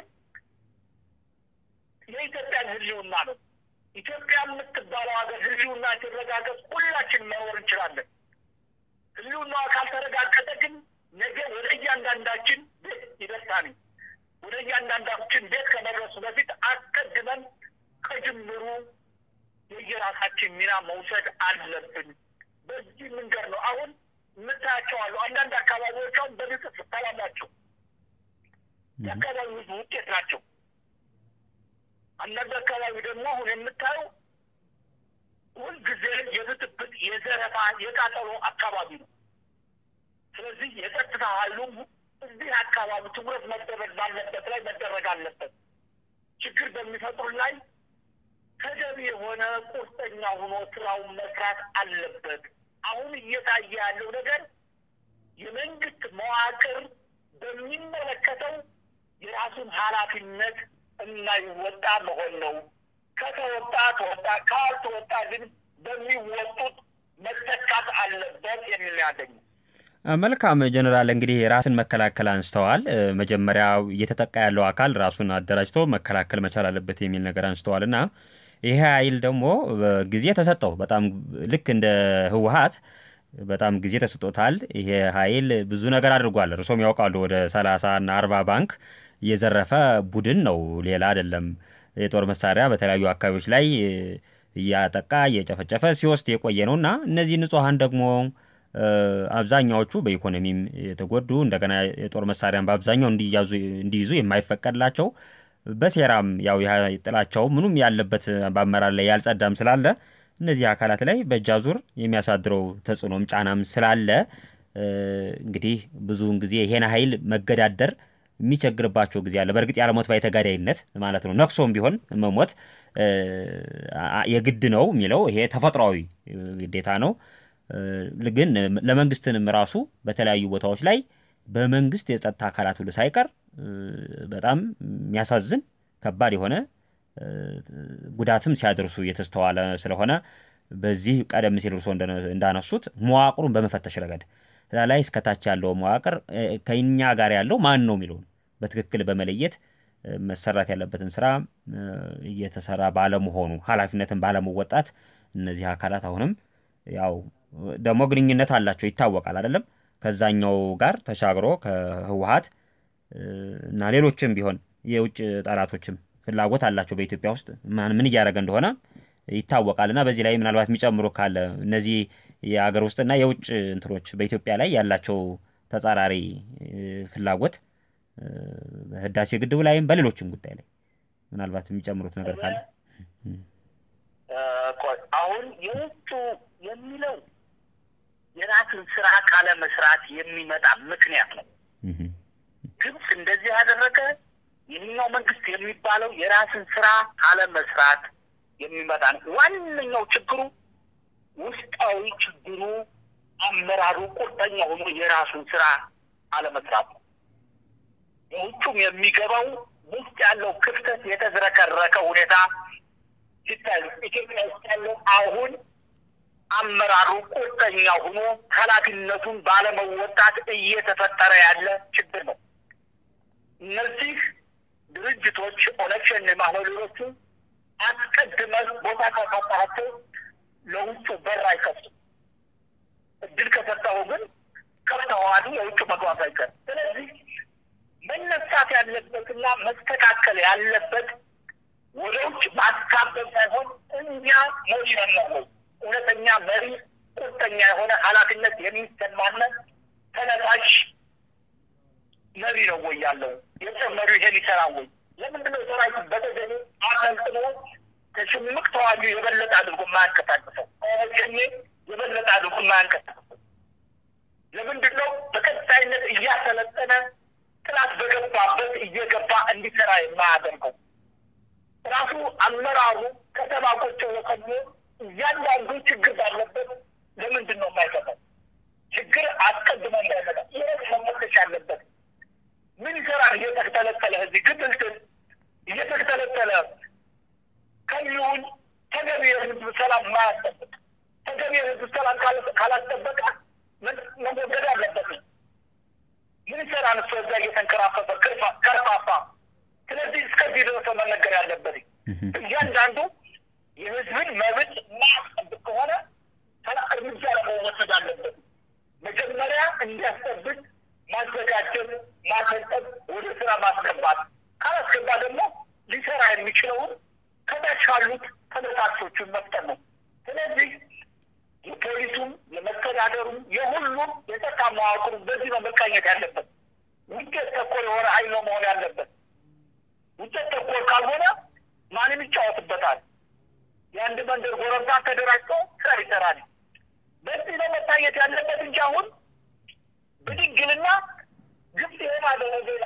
የኢትዮጵያን ህልውና ነው። ኢትዮጵያ የምትባለው ሀገር ህልውና ሲረጋገጥ ሁላችን መኖር እንችላለን። ህልውናዋ ካልተረጋገጠ ግን ነገ ወደ እያንዳንዳችን ቤት ይደርሳል። ወደ እያንዳንዳችን ቤት ከመድረሱ በፊት አስቀድመን ከጅምሩ የየራሳችን ሚና መውሰድ አለብን። በዚህ መንገድ ነው አሁን የምታያቸው አሉ። አንዳንድ አካባቢዎች አሁን በንጽፍ ሰላም ናቸው። የአካባቢ ህዝብ ውጤት ናቸው። አንዳንድ አካባቢ ደግሞ አሁን የምታየው ሁልጊዜ የብጥብጥ፣ የዘረፋ፣ የቃጠሎ አካባቢ ነው። ስለዚህ የጸጥታ ኃይሉም እዚህ አካባቢ ትኩረት መደረግ ባለበት ላይ መደረግ አለበት። ችግር በሚፈጥሩ ላይ ተገቢ የሆነ ቁርጠኛ ሆኖ ስራውን መስራት አለበት። አሁን እየታየ ያለው ነገር የመንግስት መዋቅር በሚመለከተው የራሱን ኃላፊነት እናይወጣ መሆን ነው። ከተወጣ ተወጣ፣ ካልተወጣ ግን በሚወጡት መተካት አለበት የሚል ያለኝ። መልካም ጀነራል፣ እንግዲህ ራስን መከላከል አንስተዋል። መጀመሪያ እየተጠቃ ያለው አካል ራሱን አደራጅቶ መከላከል መቻል አለበት የሚል ነገር አንስተዋል እና ይሄ ኃይል ደግሞ ጊዜ ተሰጠው። በጣም ልክ እንደ ህወሀት በጣም ጊዜ ተሰጥቶታል። ይሄ ኃይል ብዙ ነገር አድርጓል። እርሶም ያውቃሉ። ወደ ሰላሳ እና አርባ ባንክ የዘረፈ ቡድን ነው፣ ሌላ አይደለም። የጦር መሳሪያ በተለያዩ አካባቢዎች ላይ እያጠቃ እየጨፈጨፈ ሲወስድ የቆየ ነው እና እነዚህ ንጹሐን ደግሞ አብዛኛዎቹ በኢኮኖሚም የተጎዱ እንደገና የጦር መሳሪያን በአብዛኛው እንዲይዙ የማይፈቀድላቸው በሴራም ያው ጥላቸው ምኑም ያለበት በአመራር ላይ ያልጸዳም ስላለ እነዚህ አካላት ላይ በእጅ አዙር የሚያሳድረው ተጽዕኖም ጫናም ስላለ እንግዲህ ብዙውን ጊዜ ይሄን ኃይል መገዳደር የሚቸግርባቸው ጊዜ አለ። በእርግጥ ያለሞት ባይ ተጋዳይነት ማለት ነው። ነክሶም ቢሆን መሞት የግድ ነው የሚለው ይሄ ተፈጥሯዊ ግዴታ ነው። ግን ለመንግስትንም ራሱ በተለያዩ ቦታዎች ላይ በመንግስት የጸጥታ አካላት ሁሉ ሳይቀር በጣም የሚያሳዝን ከባድ የሆነ ጉዳትም ሲያደርሱ እየተስተዋለ ስለሆነ በዚህ ቀደም ሲል እርሶ እንዳነሱት መዋቅሩን በመፈተሽ ረገድ እዛ ላይ እስከታች ያለው መዋቅር ከኛ ጋር ያለው ማን ነው የሚለውን በትክክል በመለየት መሰራት ያለበትን ስራ እየተሰራ ባለመሆኑ ኃላፊነትን ባለመወጣት እነዚህ አካላት አሁንም ያው ደግሞ ግንኙነት አላቸው ይታወቃል አይደለም ከዛኛው ጋር ተሻግሮ ከህወሀት እና ሌሎችም ቢሆን የውጭ ጠላቶችም ፍላጎት አላቸው በኢትዮጵያ ውስጥ ምን እያደረገ እንደሆነ ይታወቃል። እና በዚህ ላይ ምናልባት የሚጨምሩ ካለ እነዚህ የሀገር ውስጥና የውጭ እንትኖች በኢትዮጵያ ላይ ያላቸው ተጻራሪ ፍላጎት በህዳሴ ግድቡ ላይም በሌሎችም ጉዳይ ላይ ምናልባት የሚጨምሩት ነገር ካለ አሁን የውጩ የሚለው የራስን ስራ ካለ መስራት የሚመጣ ምክንያት ነው። ግብፅ እንደዚህ ያደረገ ይህኛው መንግስት የሚባለው የራስን ስራ ካለ መስራት የሚመጣ ነው። ዋነኛው ችግሩ ውስጣዊ ችግሩ አመራሩ ቁርጠኛ ሆኖ የራሱን ስራ አለመስራት ነው። የውጩም የሚገባው ውስጥ ያለው ክፍተት የተዝረከረከ ሁኔታ ሲታይ ኢትዮጵያ ውስጥ ያለው አሁን አመራሩ ቁርጠኛ ሆኖ ኃላፊነቱን ባለመወጣት እየተፈጠረ ያለ ችግር ነው። እነዚህ ድርጅቶች ኦነግ ሸኔ ማህበሮቹ አስቀድመን ቦታ ካሳጣቸው ለውጩ በር አይከፍቱም። እድል ከሰጠው ግን ከፍተዋል፣ የውጭ መግባት አይቀር። ስለዚህ መነሳት ያለበትና መስተካከል ያለበት ወደ ውጭ ማስካበብ ሳይሆን እኛ መሪ ነው ወይ እውነተኛ መሪ ቁርጠኛ የሆነ ኃላፊነት የሚሰማነ ተነሳሽ መሪ ነው ወይ ያለው የጦር መሪው ይሄን ይሰራ ወይ? ለምንድነው ሰራዊት በተገኙ አሰልጥኖ ከሽምቅ ተዋጊ የበለጠ አድርጎ የማያንቀሳቅሰው? ሸኔ የበለጠ አድርጎ የማያንቀሳቅሰው ለምንድን ነው? በቀጣይነት እያሰለጠነ ጥላት በገባበት እየገባ እንዲሰራ የማያደርገው? ራሱ አመራሩ ከተማ ቁጭ ወከሞ እያንዳንዱ ችግር ባለበት ለምንድን ነው የማይሰጠው? ችግር አስቀድሞ እንዳይመጣ ይህ መመለሽ ያለበት ምን ይሰራል? እየተተለተለ እዚህ ግብልትን እየተተለተለ ከሚሆን ተገቢ የህዝብ ሰላም ማያስጠብቅ ተገቢ የህዝብ ሰላም ካላስጠበቀ መወገድ አለበት። ምን ይሰራል? እሱ እዛ እየተንከራፈፈ ከርፋፋ። ስለዚህ እስከዚህ ድረስ መነገር ያለበት እያንዳንዱ የህዝብን መብት ማያስጠብቅ ከሆነ እርምጃ ለመወሰድ አለበት። መጀመሪያ እንዲያስጠብቅ ማዘጋጀት፣ ማሰልጠን፣ ወደ ስራ ማስገባት። ካላስገባ ደግሞ ሊሰራ የሚችለውን ከታች ካሉት ተነሳሾቹን መፍጠር ነው። ስለዚህ የፖሊሱም የመስተዳደሩም የሁሉም የጸጥታ መዋቅሩ በዚህ ነው መቃኘት ያለበት። ውጤት ተኮር የሆነ ኃይል ነው መሆን ያለበት። ውጤት ተኮር ካልሆነ ማንም ይጫወትበታል። የአንድ መንደር ጎረምሳ ተደራጅቶ ስራ ይሰራል። በዚህ ነው መታየት ያለበት እንጂ አሁን ብድግልና ግብጽ የማደረ ሌላ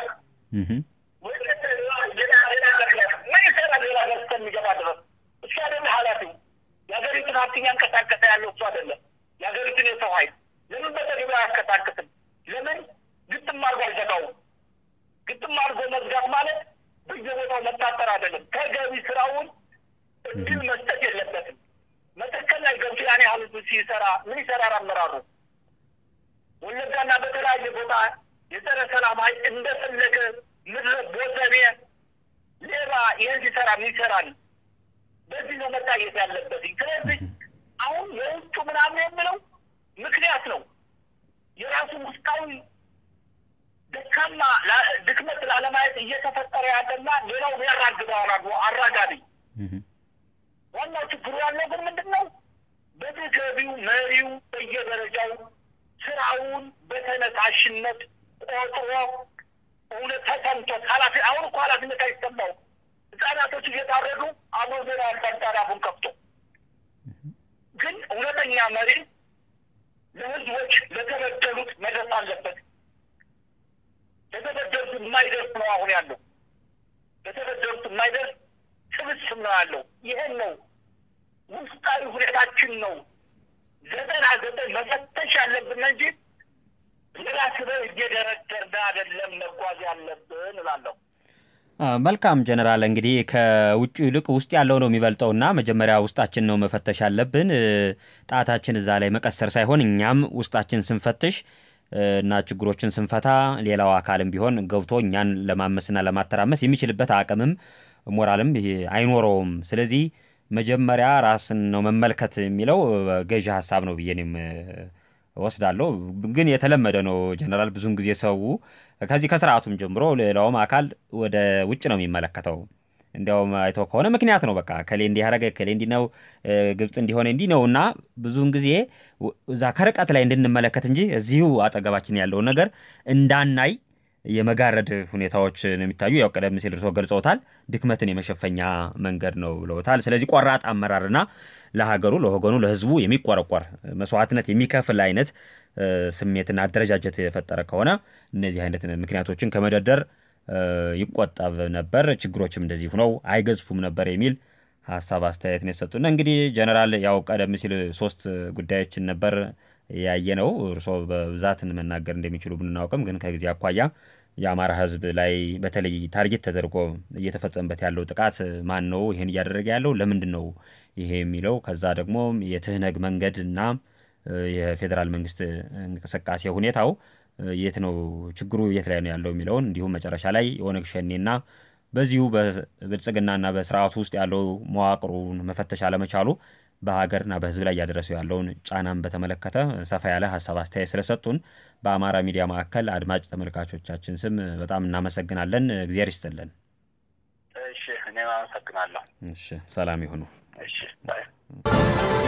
ምን ይሰራል? ሌላ ሀገር እስከሚገባ ድረስ እሱ አይደለ ኃላፊው። የሀገሪቱን ሀብት እያንቀሳቀሰ ያለው እሱ አይደለም። የሀገሪቱን የሰው ኃይል ለምን በተግባር አያንቀሳቅስም? ለምን ግጥም አድርጎ አይዘጋውም? ግጥም አድርጎ መዝጋት ማለት በየቦታው መታጠር አይደለም። ተገቢ ስራውን እድል መስጠት የለበትም። መተከል ላይ ገብቶ ያን ያህል ሲሰራ ምን ይሰራል አመራሩ? ወለጋና በተለያየ ቦታ የጸረ ሰላም ኃይል እንደፈለገ ምድረ ቦዘኔ ሌባ ይህን ሲሰራ ምን ይሰራል? በዚህ ነው መታየት ያለበት። ስለዚህ አሁን የውጩ ምናምን የምለው ምክንያት ነው የራሱ ውስጣዊ ደካማ ድክመት ላለማየት እየተፈጠረ ያለና ሌላው ያራግበው አራጋቢ ዋናው ችግሩ ያለው ግን ምንድን ነው? በተገቢው መሪው በየደረጃው ስራውን በተነሳሽነት ቆጥሮ እውነት ተሰምቶት ኃላፊ አሁን እኮ ኃላፊነት አይሰማው ህጻናቶች እየታረዱ አብሮ ዜና ያዳምጣል አፉን ከፍቶ። ግን እውነተኛ መሪ ለህዝቦች ለተበደሉት መድረስ አለበት። ለተበደሉት የማይደርስ ነው አሁን ያለው። ለተበደሉት የማይደርስ ስብስብ ነው ያለው። ይሄን ነው ውስጣዊ ሁኔታችን ነው ዘጠና ዘጠኝ መፈተሽ ያለብን እንጂ ሌላ ስበብ እየደረደርን አይደለም መጓዝ ያለብን እላለሁ። መልካም ጀነራል፣ እንግዲህ ከውጭ ይልቅ ውስጥ ያለው ነው የሚበልጠውና መጀመሪያ ውስጣችን ነው መፈተሽ ያለብን። ጣታችን እዛ ላይ መቀሰር ሳይሆን እኛም ውስጣችን ስንፈትሽ እና ችግሮችን ስንፈታ ሌላው አካልም ቢሆን ገብቶ እኛን ለማመስና ለማተራመስ የሚችልበት አቅምም ሞራልም አይኖረውም። ስለዚህ መጀመሪያ ራስን ነው መመልከት የሚለው ገዢ ሀሳብ ነው ብዬ እኔም ወስዳለሁ። ግን የተለመደ ነው ጀነራል። ብዙን ጊዜ ሰው ከዚህ ከስርዓቱም ጀምሮ ሌላውም አካል ወደ ውጭ ነው የሚመለከተው። እንዲያውም አይተው ከሆነ ምክንያት ነው በቃ ከሌ እንዲህ ያደረገ ከሌ እንዲህ ነው ግብፅ እንዲሆነ እንዲህ ነው እና ብዙውን ጊዜ እዛ ከርቀት ላይ እንድንመለከት እንጂ እዚሁ አጠገባችን ያለውን ነገር እንዳናይ የመጋረድ ሁኔታዎች ነው የሚታዩ። ያው ቀደም ሲል እርስዎ ገልጸውታል። ድክመትን የመሸፈኛ መንገድ ነው ብለውታል። ስለዚህ ቆራጥ አመራርና ለሀገሩ፣ ለወገኑ፣ ለሕዝቡ የሚቆረቆር መስዋዕትነት የሚከፍል አይነት ስሜትና አደረጃጀት የፈጠረ ከሆነ እነዚህ አይነት ምክንያቶችን ከመደርደር ይቆጠብ ነበር፣ ችግሮችም እንደዚህ ሁነው አይገዝፉም ነበር የሚል ሀሳብ አስተያየት ነው የሰጡና እንግዲህ ጀነራል ያው ቀደም ሲል ሶስት ጉዳዮችን ነበር ያየ ነው። እርስዎ በብዛት መናገር እንደሚችሉ ብናውቅም ግን ከጊዜ አኳያ የአማራ ሕዝብ ላይ በተለይ ታርጌት ተደርጎ እየተፈጸመበት ያለው ጥቃት ማን ነው ይህን እያደረገ ያለው ለምንድን ነው ይሄ የሚለው ከዛ ደግሞ የትህነግ መንገድ እና የፌዴራል መንግስት እንቅስቃሴ ሁኔታው የት ነው ችግሩ የት ላይ ነው ያለው የሚለውን እንዲሁም መጨረሻ ላይ የኦነግ ሸኔና በዚሁ በብልጽግናና በስርዓቱ ውስጥ ያለው መዋቅሩን መፈተሽ አለመቻሉ በሀገርና በህዝብ ላይ እያደረሰው ያለውን ጫናን በተመለከተ ሰፋ ያለ ሀሳብ አስተያየት ስለሰጡን በአማራ ሚዲያ ማዕከል አድማጭ ተመልካቾቻችን ስም በጣም እናመሰግናለን። እግዚአብሔር ይስጥልን። እሺ፣ እኔም አመሰግናለሁ። እሺ፣ ሰላም ይሁኑ። እሺ ባይ